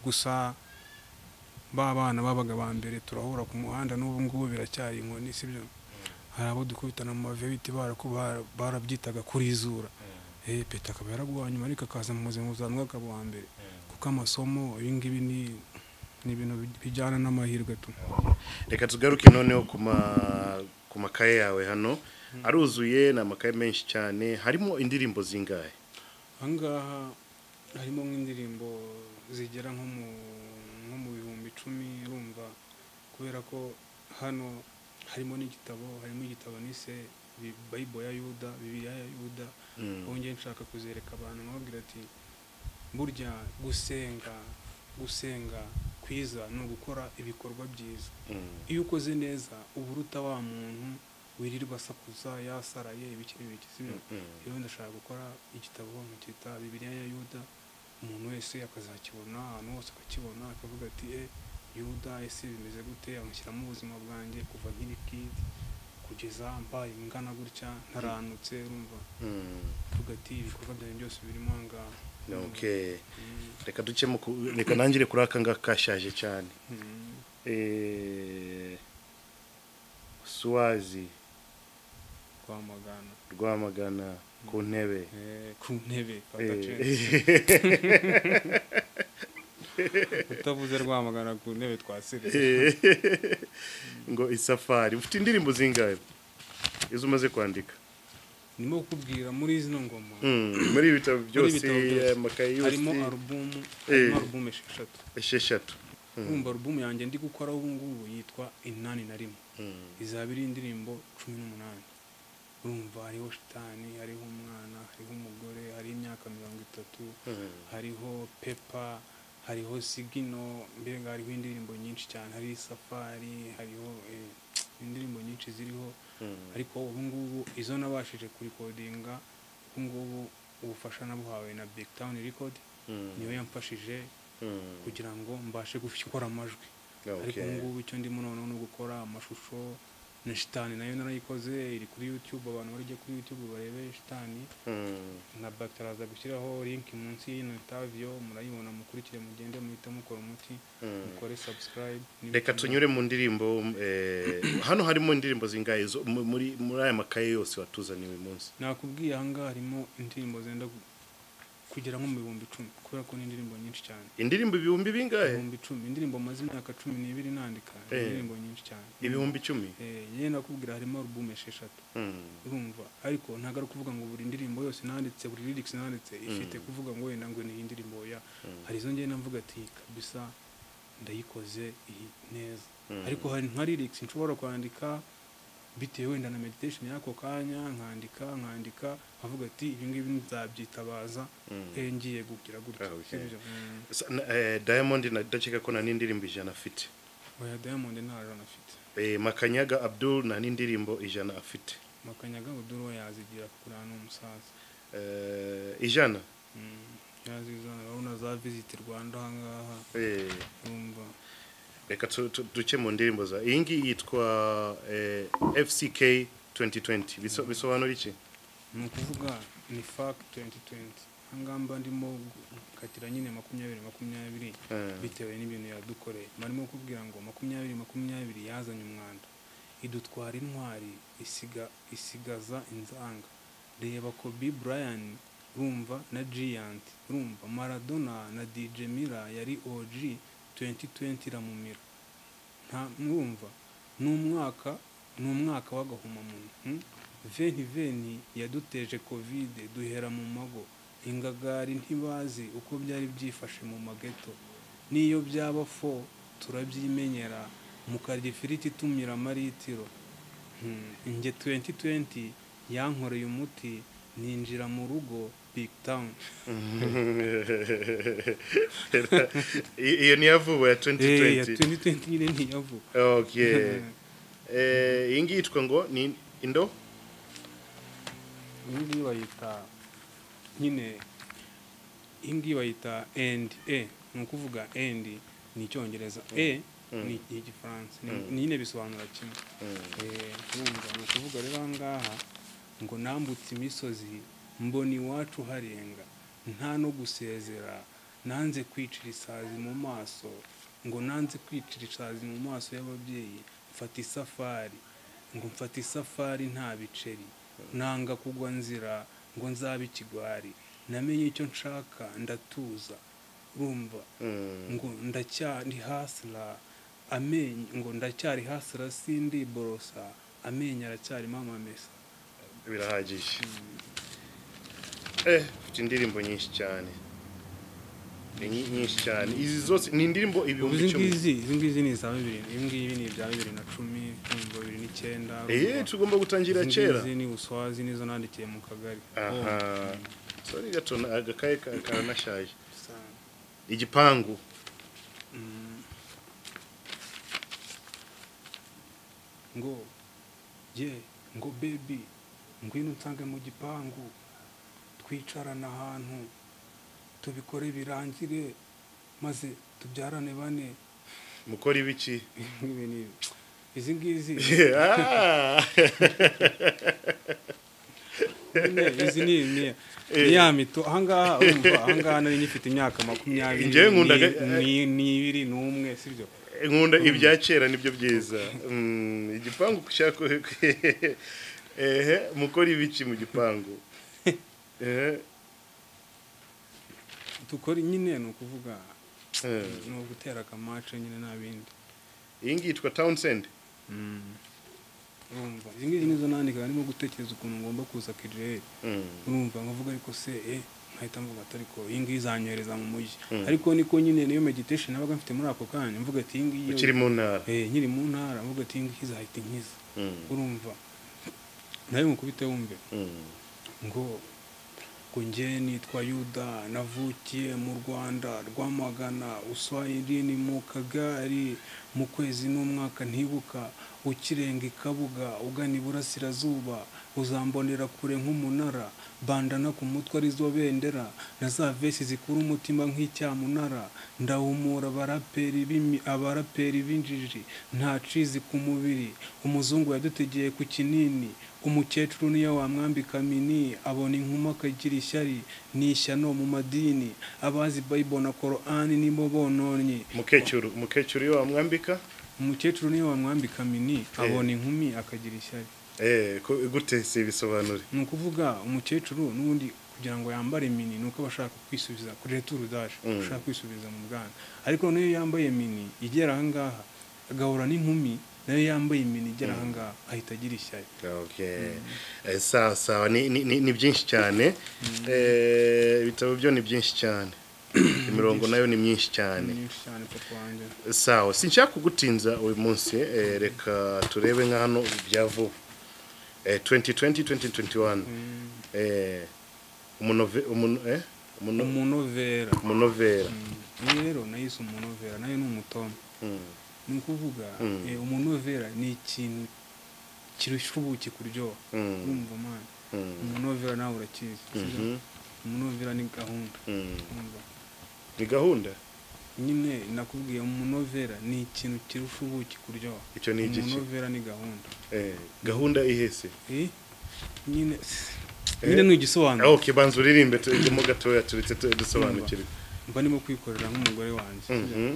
D: gusa ba bana babaga ba mbere turahura ku muhanda n'ubu ngubu biracyari inkoni si byo hari abo dukubitana mu mavi biti baraku- bara- barabyitaga kurizura eh peta akaba yaraguhaye nyuma ariko akaza mu buzima buzanwa akaba uwa mbere kuko amasomo ibi ngibi ni ni ibintu bijyana n'amahirwe tu
C: reka tugaruke noneho ku ma- ku makaye yawe hano aruzuye ni amakaye menshi cyane harimo indirimbo zingahe
D: ahangaha harimo nk'indirimbo zigera nko mu nko mu bihumbi icumi urumva kubera ko hano harimo n'igitabo harimo igitabo nise Bi- bayibo ya yuda bibiliya ya yuda
C: Mm.
D: ubu ngiye nshaka kuzereka abantu nkababwira ati burya gusenga gusenga kwiza ni ugukora ibikorwa byiza
C: Mm.
D: iyo ukoze neza uba uruta wa muntu wirirwa asakuza yasaraye ibiki n'ibiki si byo
C: Mm.
D: rero ndashaka gukora igitabo nkakita bibiliya ya yuda umuntu wese akazakibona ahantu hose akakibona akavuga ati e yuda ese bimeze gute amushyiramo ubuzima bwanjye kuva nkiri kidi kugeza mbaye ingana gutya ntaranutse urumva
C: Mm.
D: avuga ati ibikorwa byanjye byose birimo aha ngaha
C: Okay.
D: Mm,
C: reka duce mu ku- reka nangire kuri aka ngaka kashaje cyane
D: mm.
C: Eh, suwazi
D: rwamagana
C: rwamagana ku ntebe
D: Eh, ku ntebe kwa Gacenzi.
C: Eh.
D: utavuze rwamagana ku ntebe twasirize
C: ngo isafari ufite indirimbo zingahe izo umaze kwandika
D: ndimo kukubwira muri zino ngoma
C: Mm, muri ibi bitabo byose
D: bitabo byose.
C: amakaye yose
D: harimo alubumu
C: Eh.
D: harimo alubumu esheshatu
C: esheshatu
D: urumva alubumu yanjye ndi gukora ubu ngubu yitwa inani na rimwe izaba iri indirimbo cumi n'umunani urumva hariho shitani hariho umwana hariho umugore hariho imyaka mirongo itatu hariho pepa hariho sigino mbega hariho indirimbo nyinshi cyane hariho isafari hariho eh, indirimbo nyinshi ziriho ariko ubu ngubu izo nabashije kurikodinga ubu ngubu ubufasha nabuhawe na big town record niyo yamfashije kugira ngo mbashe gukora amajwi ariko ubu ngubu icyo ndimo noneho ni ugukora amashusho na shitani nayo narayikoze iri kuri youtube abantu barajya kuri youtube barebe shitani na bakitaraza gushyiraho linki munsi y'ino interview murayibona mukurikire mugende muhite mukora umuti mukore subscribe
C: reka tunyure mu ndirimbo eh, hano harimo indirimbo zingahe zo- mu- muri muri aya makaye yose watuzaniye uyu munsi
D: nakubwiye ahangaha harimo indirimbo zenda gu- kugera nko mu bihumbi icumi kubera ko ni indirimbo nyinshi cyane
C: indirimbo ibihumbi bingahe
D: ibihumbi icumi indirimbo maze imyaka cumi n'ibiri nandika ni
C: Eh.
D: indirimbo nyinshi cyane
C: ibihumbi icumi
D: Eh, yewe nakubwira harimo alubumu esheshatu
C: Mm.
D: urumva ariko ntabwo ari ukuvuga ngo buri ndirimbo yose nanditse buri lyrics nanditse ifite kuvuga ngo wenda ngo ni iyi ndirimbo ya hari izo ngenda mvuga ati kabisa ndayikoze iyi neza ariko hari nka lyrics nshobora kwandika bitewe wenda na meditation y'ako kanya nkandika nkandika nkavuga ati ibi ngibi nzabyitabaza eh, ngiye gukira gutya
C: Ah, okay.
D: Sibyo? Mm.
C: Sa- na- eh, diamond ndakeka ko nta n'indirimbo ijana afite
D: oya diamond ntararana afite
C: Eh, makanyaga abdul nta n'indirimbo ijana afite
D: makanyaga buduro yazigira kuri hano umusaza
C: Eh, ijana
D: Mm, yazizana urabona za visit rwanda ahangaha
C: Eh,
D: urumva
C: reka tu- tu- duke mu ndirimbo za iyi ngiyi yitwa eh, fck 2020 Biso- bisobanura iki
D: ni ukuvuga ni fak 2020 hangamba ndimo gukatira nyine makumyabiri makumyabiri
C: Eh.
D: bitewe n'ibintu yadukoreye barimo kubwira ngo makumyabiri makumyabiri yazanye umwanda idutwara intwari isiga isigaza inzanga reba kobe brian urumva na giant urumva maradona na dj mira yari og 2020 iramumira nta mwumva ni umwaka ni umwaka w'agahomamunwa hmm? veni veni yaduteje kovide duhera mu mago ingagari ntibazi uko byari byifashe mu mageto n'iyo byaba fo turabyimenyera mukarya ifiriti itumira amaritiro Hmm, njye 2020 yankoreye umuti ninjira mu rugo big town
C: I- iyo niyo vuba ya
D: Eh, ya
C: 2020
D: 2020 nyine ntiyavuga
C: okay Eh, iyi ngiyi yitwa ngo ni indo
D: iyi ngiyi bayita nyine iyi ngiyi bayita endi e ni ukuvuga endi ni icyongereza e ni igifaransa Ni- ni nyine bisobanura kimwe Eh, urumva ni ukuvuga rero aha ngaha ngo nambutse imisozi mbona iwacu harenga nta no gusezera nanze kwicira isazi mu maso ngo nanze kwicira isazi mu maso y'ababyeyi mfata isafari ngo mfata isafari nta biceri nanga kugwa nzira ngo nzabe ikigwari namenye icyo nshaka ndatuza urumva ngo ndacyari hasira amenyo ngo ndacyari hasira sindiborosa amenyo aracyarimo amamesa
C: birahagije eh ufite indirimbo nyinshi cyane ni nyi- nyinshi cyane izi zose ni indirimbo
D: ubu
C: ibihumbi
D: izi
C: icumi
D: ngizi izi ngizi ni iza bibiri ibi ngibi ni ibya bibiri na cumi kumva bibiri n'icyenda
C: eh tugomba gutangira kera
D: ni uswazi nizo nandikiye mu kagari
C: aha
D: Oh,
C: sorry gato na- agakaye ka- karanashaje
D: sa-
C: igipangu
D: ngo ye ngo bebi ngwino nsange mu gipangu twicarane ahantu tubikore birangire maze tubyarane bane
C: mukora ibiki
D: Ibi ni- izi ngizi
C: Ah!
D: nyine, izi ni ni- ni ya mito ahangaha urumva ahangaha nari ngifite imyaka makumyabiri
C: Njyewe nkundaga-
D: ni- n'ibiri n'umwe sibyo
C: nkunda ibya kera nibyo byiza Mm, igipangu ushaka ehe mukora ibiki mu gipangu ehe
D: dukora nyine ni ukuvuga
C: eh.
D: ni ugutera akamace nyine nta bindi
C: iyi ngiyi yitwa townsend
D: urumva izi ngizi nizo nandika harimo gutekereza ukuntu ngomba kuza kijeri
C: Mm.
D: urumva nkavuga ariko se eh nkahita mvuga ati ariko iyi ngiyi izanyohereza mu mujyi ariko niko nyine niyo meditation nabaga mfite muri ako kanya mvuga ati iyi ngiyi
C: ukiri mu ntara
D: eh nyiri mu ntara mvuga ati iyi ngiyi izahita inkiza
C: Mm.
D: urumva nawe mukubite wumve
C: Mm.
D: ngo ngo nge nitwa yuda navukiye mu rwanda rwamagana uswahili ni mu kagari mu kwezi n'umwaka ntibuka ukirenga ikabuga ugana iburasirazuba uzambonera kure nk'umunara bandana ku mutwe arizo bendera na za vesi zikura umutima nk'icyamunara ndahumura abaraperi b'imi- abaraperi b'injiji nta cizi ku mubiri umuzungu yadutegeye ku kinini umukecuru niyo wamwambika mini abona inkuma akagira ishyari ni ishyano mu madini abazi bayibona korani nibo bononye
C: umukecuru umukecuru iyo wamwambika
D: umukecuru niyo wamwambika mini abona inkumi akagira ishyari
C: eh, ko- gute si ibisobanure
D: ni ukuvuga umukecuru n'ubundi kugira ngo yambare mini ni uko abashaka kwisubiza kuri returu daje ashaka kwisubiza mu bwana ariko niyo yambaye mini igera ahangaha agahura n'inkumi nayo yambaye mini igera ahangaha ahita agira ishyari
C: okay. Eh, sawa sawa ni, ni, ni, ni byinshi cyane Eh, ibitabo byo ni byinshi cyane imirongo nayo ni myinshi cyane
D: ni nyinshi cyane papa wanjye
C: sawa sinshaka kugutinza uyu munsi eh, reka turebe nka hano bya vuba eh, 2020 2021 eh, umunove- umun- eh, umuno-
D: umunovera
C: umunovera
D: iyi rero nayo isa umunovera nayo ni umutombe
C: Mm.
D: ni ukuvuga
C: Mm.
D: eh, umunovera ni ikintu kirusha ubuki kuryoha
C: Mm.
D: urumva mwana
C: Mm.
D: umunovera nawe urakizi sibyo?
C: Mhm.
D: umunovera ni gahunda
C: Mm.
D: urumva
C: ni gahunda
D: nyine nakubwiye umunovera ni ikintu kirusha ubuki kuryoha
C: Icyo ni igiki?
D: umunovera ni gahunda
C: Eh, gahunda ihese
D: Eh, nyine nyine nugisobanura
C: okay banza uririmbe turimo gatoya turetse tu- dusobanukirwe
D: mba ndimo kwikorera nk'umugore wanjye
C: Mhm.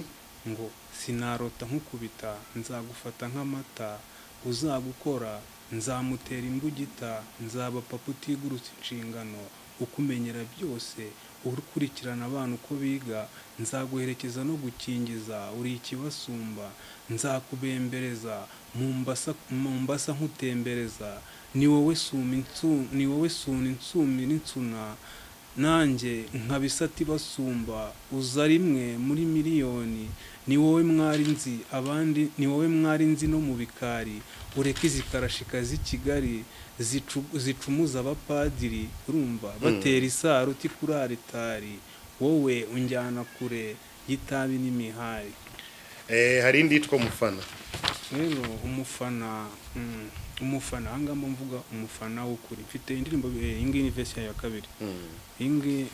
D: ngo sinarota nkukubita nzagufata nk'amata uzagukora nzamutera imbugita nzaba papa utigurutse inshingano ukumenyera byose ukurikirana abana uko biga nzaguherekeza no gukingiza uri ikibasumba nzakubembereza mu mbasa- mu mbasa nkutembereza ni wowe suma insu- ni wowe suna insumi n'insuna nanjye nkabisati basumba uza rimwe muri miliyoni ni wowe mwari nzi abandi ni wowe mwari nzi no mu bikari ureke izi karashika z'i kigali zicu- zicumuza abapadiri urumva batera isaruti kuri aritari wowe unjyana kure y'itabi n'imihari
C: Eh, hari indi yitwa mufana
D: rero umufana mm, umufana aha ngaha mba mvuga umufana w'ukuri mfite indirimbo eh, iyi ngiyi ni vesi yayo ya kabiri iyi ngiyi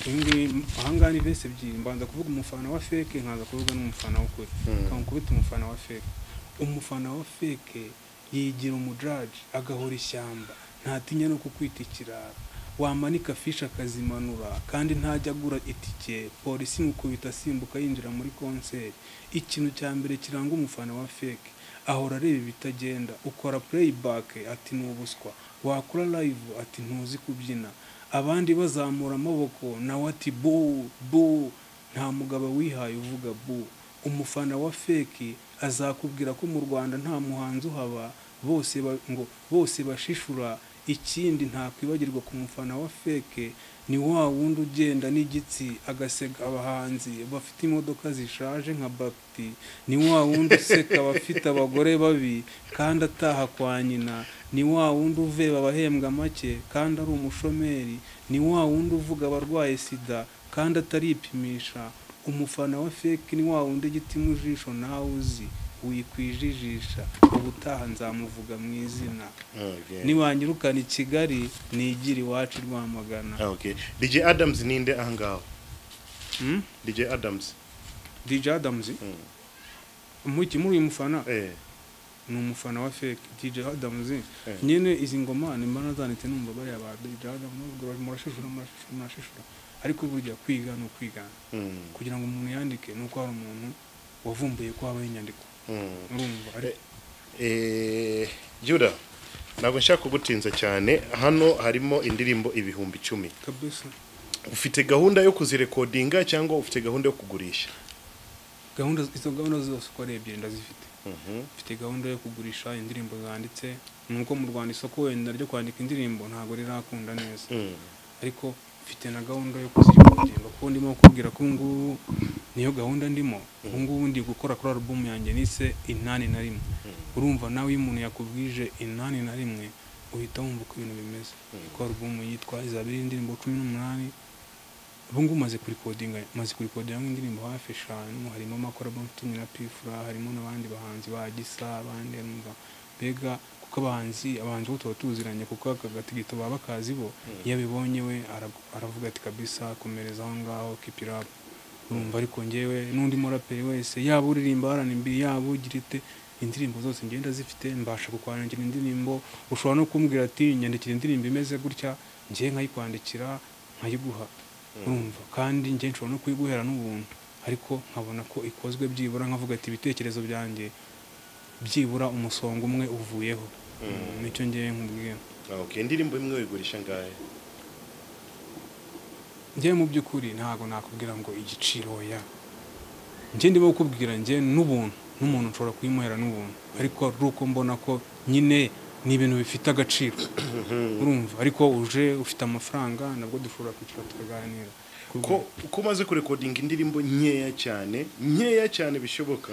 D: iyi ngiyi aha ngaha ni vesi ebyiri mbanza kuvuga umufana wa feke nkaza kuvuga n'umufana w'ukuri kamukubita umufana wa feke umufana wa feke yigira umujaji agahora ishyamba ntatinya no kukwita ikirara wamanika fishi akazimanura kandi ntajya agura itike polisi imukubita asimbuka yinjira muri konseri ikintu cya mbere kiranga umufana wa feke ahora areba ibitagenda ukora playback ati ni ubuswa wakora live ati ntuzi kubyina abandi bazamura amaboko nawe ati bu bu nta mugabo wihaye uvuga bu umufana wa feki azakubwira ko mu rwanda nta muhanzi uhaba bose ba- ngo bose bashishura ikindi ntakwibagirwa ku mufana wa feke ni wa wundi ugenda n'igitsi agaseka abahanzi bafite imodoka zishaje nka bapiti ni wa wundi useka abafite abagore babi kandi ataha kwa nyina ni wa wundi uveba abahembwa make kandi ari umushomeri ni wa wundi uvuga abarwaye sida kandi ataripimisha umufana wa feki ni wa wundi igiti mu jisho nawe uzi wikwijijisha ubutaha nzamuvuga mu izina
C: Okay.
D: niwanyirukana i kigali nigira iwacu i rwamagana
C: Ah, okay. DJ Adams ninde ahangaho
D: Hmm?
C: DJ Adams
D: dj adams
C: Mm.
D: muki muri uyu mufana
C: eh
D: ni umufana wa feki dj adams nyine izi ngoma nimba nazanditse numva bariya ba dj adams n'ubwo bari- murashishura murashishura murashishura ariko burya kwiga ni ukwigana
C: mm.
D: kugira ngo umuntu yandike ni uko hari umuntu wavumbuye ko habaho inyandiko
C: Mm.
D: urumva ariko
C: Eh, Juda ntabwo nshaka kugutinza cyane hano harimo indirimbo ibihumbi icumi
D: kabisa
C: ufite gahunda yo kuzirekodinga cyangwa ufite gahunda yo kugurisha
D: gahunda izo gahunda zose uko ari ebyiri ndazifite
C: Mhm.
D: mfite gahunda yo kugurisha indirimbo zanditse nuko mu rwanda isoko wenda ryo kwandika indirimbo ntabwo rirakunda neza
C: Mm.
D: ariko mfite na gahunda yo kuzirekodinga kuko ndimo kubwira ko ubu ngubu niyo gahunda ndimo ubu ngubu ndi gukora kuri alubumu yanjye nise inani na rimwe urumva nawe iyo umuntu yakubwije inani na rimwe uhita wumva uko ibintu bimeze kuko alubumu yitwa izaba iriho indirimbo cumi n'umunani ubu ngubu maze kurikodinga maze kurikodinga nk'indirimbo hafi eshanu harimo amakorabo mfitanye na pifura harimo n'abandi bahanzi ba gisa abandi numva mbega ku kuko abahanzi abahanzi bo tuba tuziranye kuko aka gatigito baba bakazi bo iyo abibonye we ara- aravuga ati kabisa komereza aho ngaho kipirapu urumva ariko njyewe n'undi muraperi wese yaba uririmba RnB yaba ugira ite indirimbo zose ngenda zifite mbasha kukwandikira indirimbo ushobora no kumbwira ati nyandikira indirimbo imeze gutya njye nkayikwandikira nkayiguha urumva kandi njye nshobora no kuyiguhera n'ubuntu ariko nkabona ko ikozwe byibura nkavuga ati ibitekerezo byanjye byibura umusonga umwe uvuyeho nicyo ngewe nkubwira
C: okay indirimbo imwe wigurisha ngahe
D: njyewe mu by'ukuri ntabwo nakubwira ngo igiciro ya njye ndimo kukubwira njye n'ubuntu n'umuntu nshobora kuyimuhera n'ubuntu ariko ari uko mbona ko nyine ni ibintu bifite agaciro urumva ariko uje ufite amafaranga nabwo dushobora kwicara tukaganira
C: ko uko umaze kurekodinga indirimbo nkeya cyane nkeya cyane bishoboka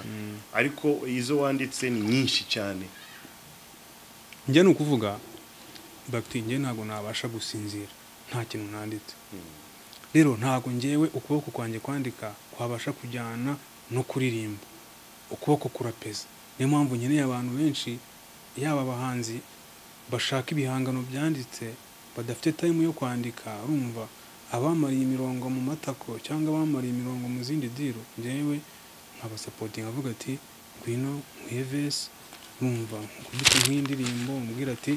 C: ariko izo wanditse ni nyinshi cyane
D: njye ni ukuvuga bagiti njye ntabwo nabasha gusinzira nta kintu nanditse rero ntabwo ngewe ukuboko kwanjye kwandika kwabasha kujyana no kuririmba ukuboko kurapeza niyo mpamvu nkeneye abantu benshi yaba abahanzi bashaka ibihangano byanditse badafite tayimu yo kwandika urumva abamariye imirongo mu matako cyangwa abamariye imirongo mu zindi diro ngewe nkabasapotinga avuga ati ngwino nkwiye vesi urumva nkubise nk'indirimbo umubwira ati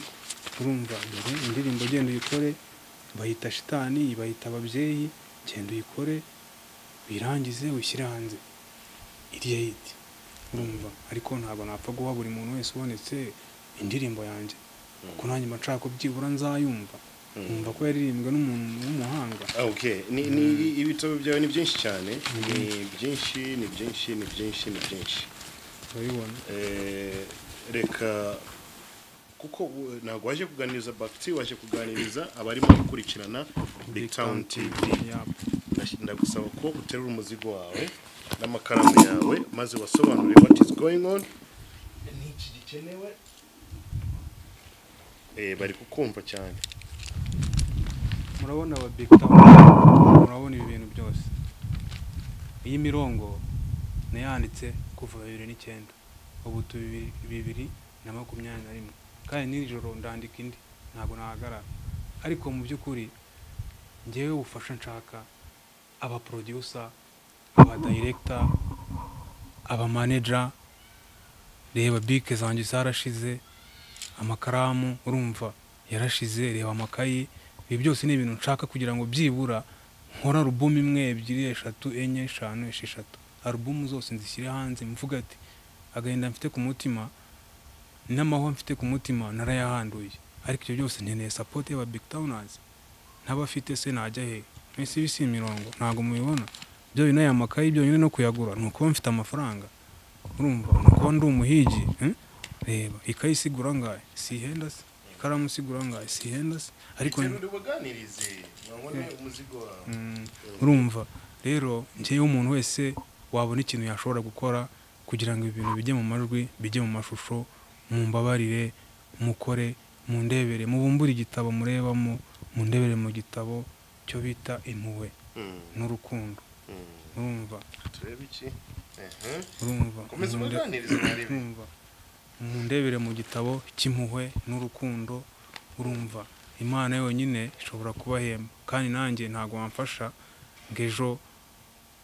D: urumva dore indirimbo genda uyikore bayita shitani bayita ababyeyi genda uyikore wirangize wishyire hanze iriya hiti urumva ariko ntabwo napfa guha buri muntu wese ubonetse indirimbo yanjye kuko nanjye mba nshaka ko byibura nzayumva nkumva ko yaririmbwe n'umuntu w'umuhanga
C: Ah, okay ni, ni ibitabo byawe ni byinshi cyane ni byinshi ni byinshi ni byinshi ni byinshi
D: urabibona
C: Eh, reka kuko u- ntabwo waje kuganiriza bakiti waje kuganiriza abarimo gukurikirana big town tv
D: Yap.
C: Ndash- ndagusaba ko uterura umuzigo wawe n'amakaramu yawe maze wasobanure what is going on n'iki gikenewe Eh, bari kukumva cyane
D: murabona aba big town murabona ibi bintu byose iyi mirongo nayanditse kuva bibiri n'icyenda ubu turi bibiri- bibiri na makumyabiri na rimwe kandi nijoro ndandika indi ntabwo nahagarara ariko mu by'ukuri ngewe ubufasha nshaka aba producer aba director aba manager reba bike zanjye zarashize amakaramu urumva yarashize reba amakayi ibi byose ni ibintu nshaka kugira ngo byibura nkore alubumu imwe ebyiri eshatu enye eshanu esheshatu alubumu zose nzishyire hanze mvuga ati agahinda mfite ku mutima n'amahwa mfite ku mutima narayahanduye ariko ibyo byose nkeneye sapoti y'aba big townazi n'abafite se najya he mwese ibi si imirongo ntabgo mubibona byonyine aya makayi byonyine no kuyagura ni ukuba mfite amafaranga urumva ni ukuba ndi umuhigi eh? reba ikayi isigura ngahe si ihenda se ikaramu isigura ngahe si ihenda se ariko
C: Terura ubaganirize babone umuzigo wawe
D: urumva rero njyewe umuntu wese wabona ikintu yashobora gukora kugira ngo ibi bintu bijye mu majwi bijye mu mashusho mumbabarire mukore mundebere mubumbure igitabo murebamo mundebere mu gitabo cyo bita impuhwe
C: Mm,
D: n'urukundo
C: mm.
D: urumva
C: turebe iki Ehe.
D: urumva
C: komeza
D: munde-
C: ubaganirize barebe
D: urumva mundebere mu gitabo cy'impuhwe n'urukundo urumva imana yonyine ishobora kubahemba kandi nanjye ntabwo wamfasha ngo ejo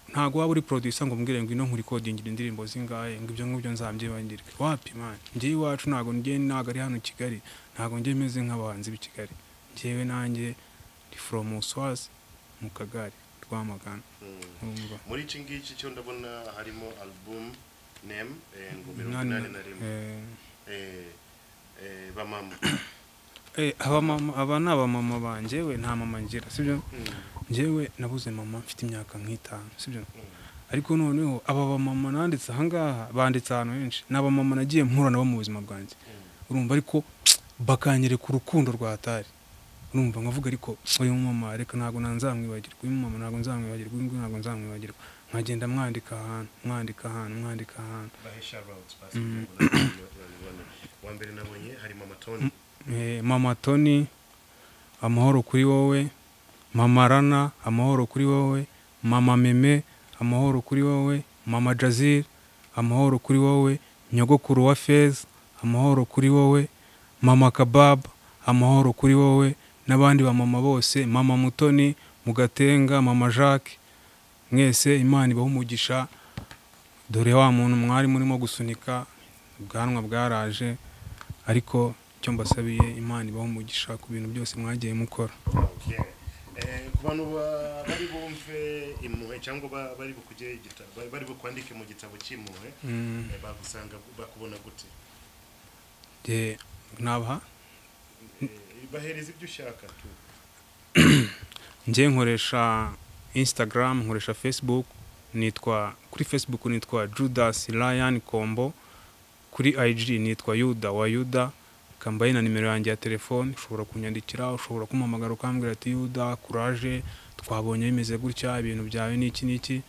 D: ntabwo waba uri producer ngo umbwire ngo ino nkuri kodingira indirimbo zingahe ngo ibyo ngibyo nzabyibangirwe wapi mani njyewe iwacu ntabwo njyewe ntabwo ari hano i kigali ntabwo njyewe meze nk'abahanzi b'i kigali njyewe nanjye ndi from uswazi mu kagari rwamagana
C: Mm.
D: urumva
C: muri iki ngiki cyo ndabona harimo album name eh, ngo mirongo
D: Nani-
C: inani na rimwe
D: eh,
C: Eh, eh, bamama
D: Eh, aba mama aba ni abamama banjye we nta mama ngira sibyo njyewe nabuze mama mfite imyaka nk'itanu sibyo ariko noneho aba bamama nanditse ahangaha banditse ahantu henshi ni abamama nagiye mpura nabo mu buzima bwanjye urumva ariko bakanyereka urukundo rwa atari urumva nkavuga ariko uyu mumama reka ntabwo nanzamwibagirwa uyu mumama ntabwo nzamwibagirwa uyu nguyu ntabwo nzamwibagirwa nkagenda mwandika ahantu mwandika ahantu mwandika ahantu
C: bahesha routes basketball wa mbere nabonye harimo amatoni
D: Eh, mama toni amahoro kuri wowe mama rana amahoro kuri wowe mama meme amahoro kuri wowe mama jazir amahoro kuri wowe nyogokuru wa feza amahoro kuri wowe mama kabab amahoro kuri wowe n'abandi bamama bose mama mutoni mugatenga mama jacques mwese imana ibaha umugisha dore wa muntu mwari murimo gusunika ubwanwa bwaraje ariko icyo mbasabiye imana ibaha umugisha ku bintu byose mwagiye mukora
C: ku bantu ba- bari bumve impuhwe cyangwa ba- bari bukujye igita- bari- bari bukwandike mu gitabo cy'impuhwe eh, bagusanga bakubona gute
D: Jye nabaha
C: Eh, bahereza ibyo ushaka tu
D: njye nkoresha instagram nkoresha facebook nitwa kuri facebook nitwa judas ryan kombo kuri ig nitwa yuda wa yuda kambaye na nimero yanjye ya telefone ushobora kunyandikira ushobora kumpamagara ukambwira ati yuda kuraje twabonye bimeze gutya ibintu byawe ni iki n'iki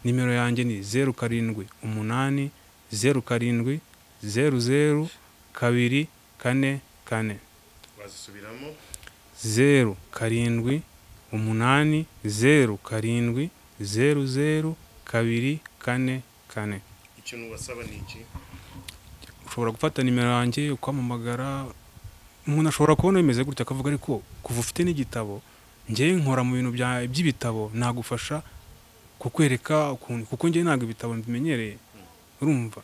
D: nimero yanjye ni zeru karindwi umunani zeru karindwi zeru zeru kabiri kane kane
C: wazisubiramo
D: zeru karindwi umunani zeru karindwi zeru zeru kabiri kane kane
C: ikintu wasaba ni iki
D: ushobora gufata nimero yanjye ukwamamagara umuntu ashobora kubona bimeze gutya akavuga ariko kuva ufite n'igitabo njyewe nkora mu bintu bya- by'ibitabo nagufasha kukwereka ukuntu kuko njyewe ntabwo ibitabo mbimenyereye urumva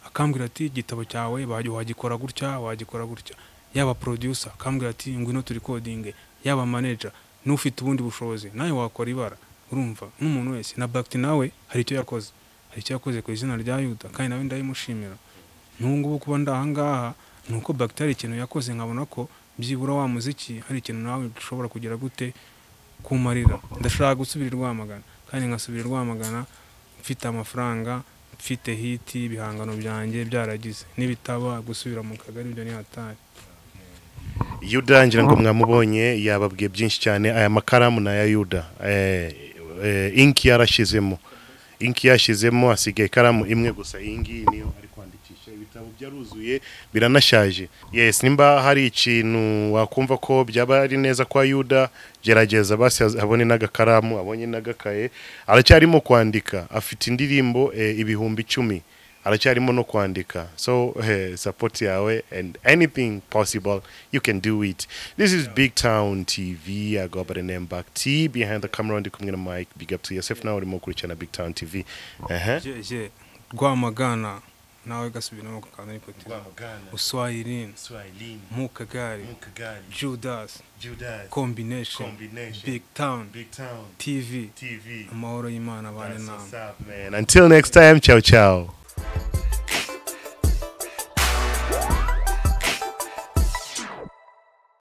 D: akambwira ati igitabo cyawe wajya- wagikora gutya wagikora gutya yaba producer akambwira ati ngwino turi coding yaba manager n'ufite ubundi bushobozi nawe wakora ibara urumva n'umuntu wese na bakiti nawe hari icyo yakoze hari icyo yakoze ku izina rya yuda kandi nawe ndabimushimira n'ubu ngubu kuba ndi aha ngaha ni uko bakiteri hari ikintu yakoze nkabona ko byibura wa muziki hari ikintu nawe ushobora kugira gute kumarira ndashaka gusubira i rwamagana kandi nkasubira i rwamagana mfite amafaranga mfite hiti ibihangano byanjye byaragize n'ibitaba gusubira mu kagari ibyo ni hatari
C: yuda ngira ngo mwamubonye yababwiye byinshi cyane aya makaramu ni aya yuda Eh, eh, inki yarashyizemo inki yashyizemo asigaye ikaramu imwe gusa iyi ngiyi niyo ari kwandikisha ibitabo byaruzuye biranashaje yes nimba hari ikintu wakumva ko byaba ari neza kwa yuda gerageza basi az- abone n'agakaramu abonye n'agakaye aracyarimo kwandika afite indirimbo eh, ibihumbi icumi aracyarimo no kwandika so eh, support yawe and anything possible you can do it this is big town tv i go by the name back t behind the camera ndi kumwe na mike big up to yourself nawe urimo gukurikirana big town tv ehe
D: je je rwamagana nawe gasubiramo kakanda n'ipoti uswahilini mu kagari judas combination big town tv amahoro y'imana abane nawe
C: until next time ciao ciao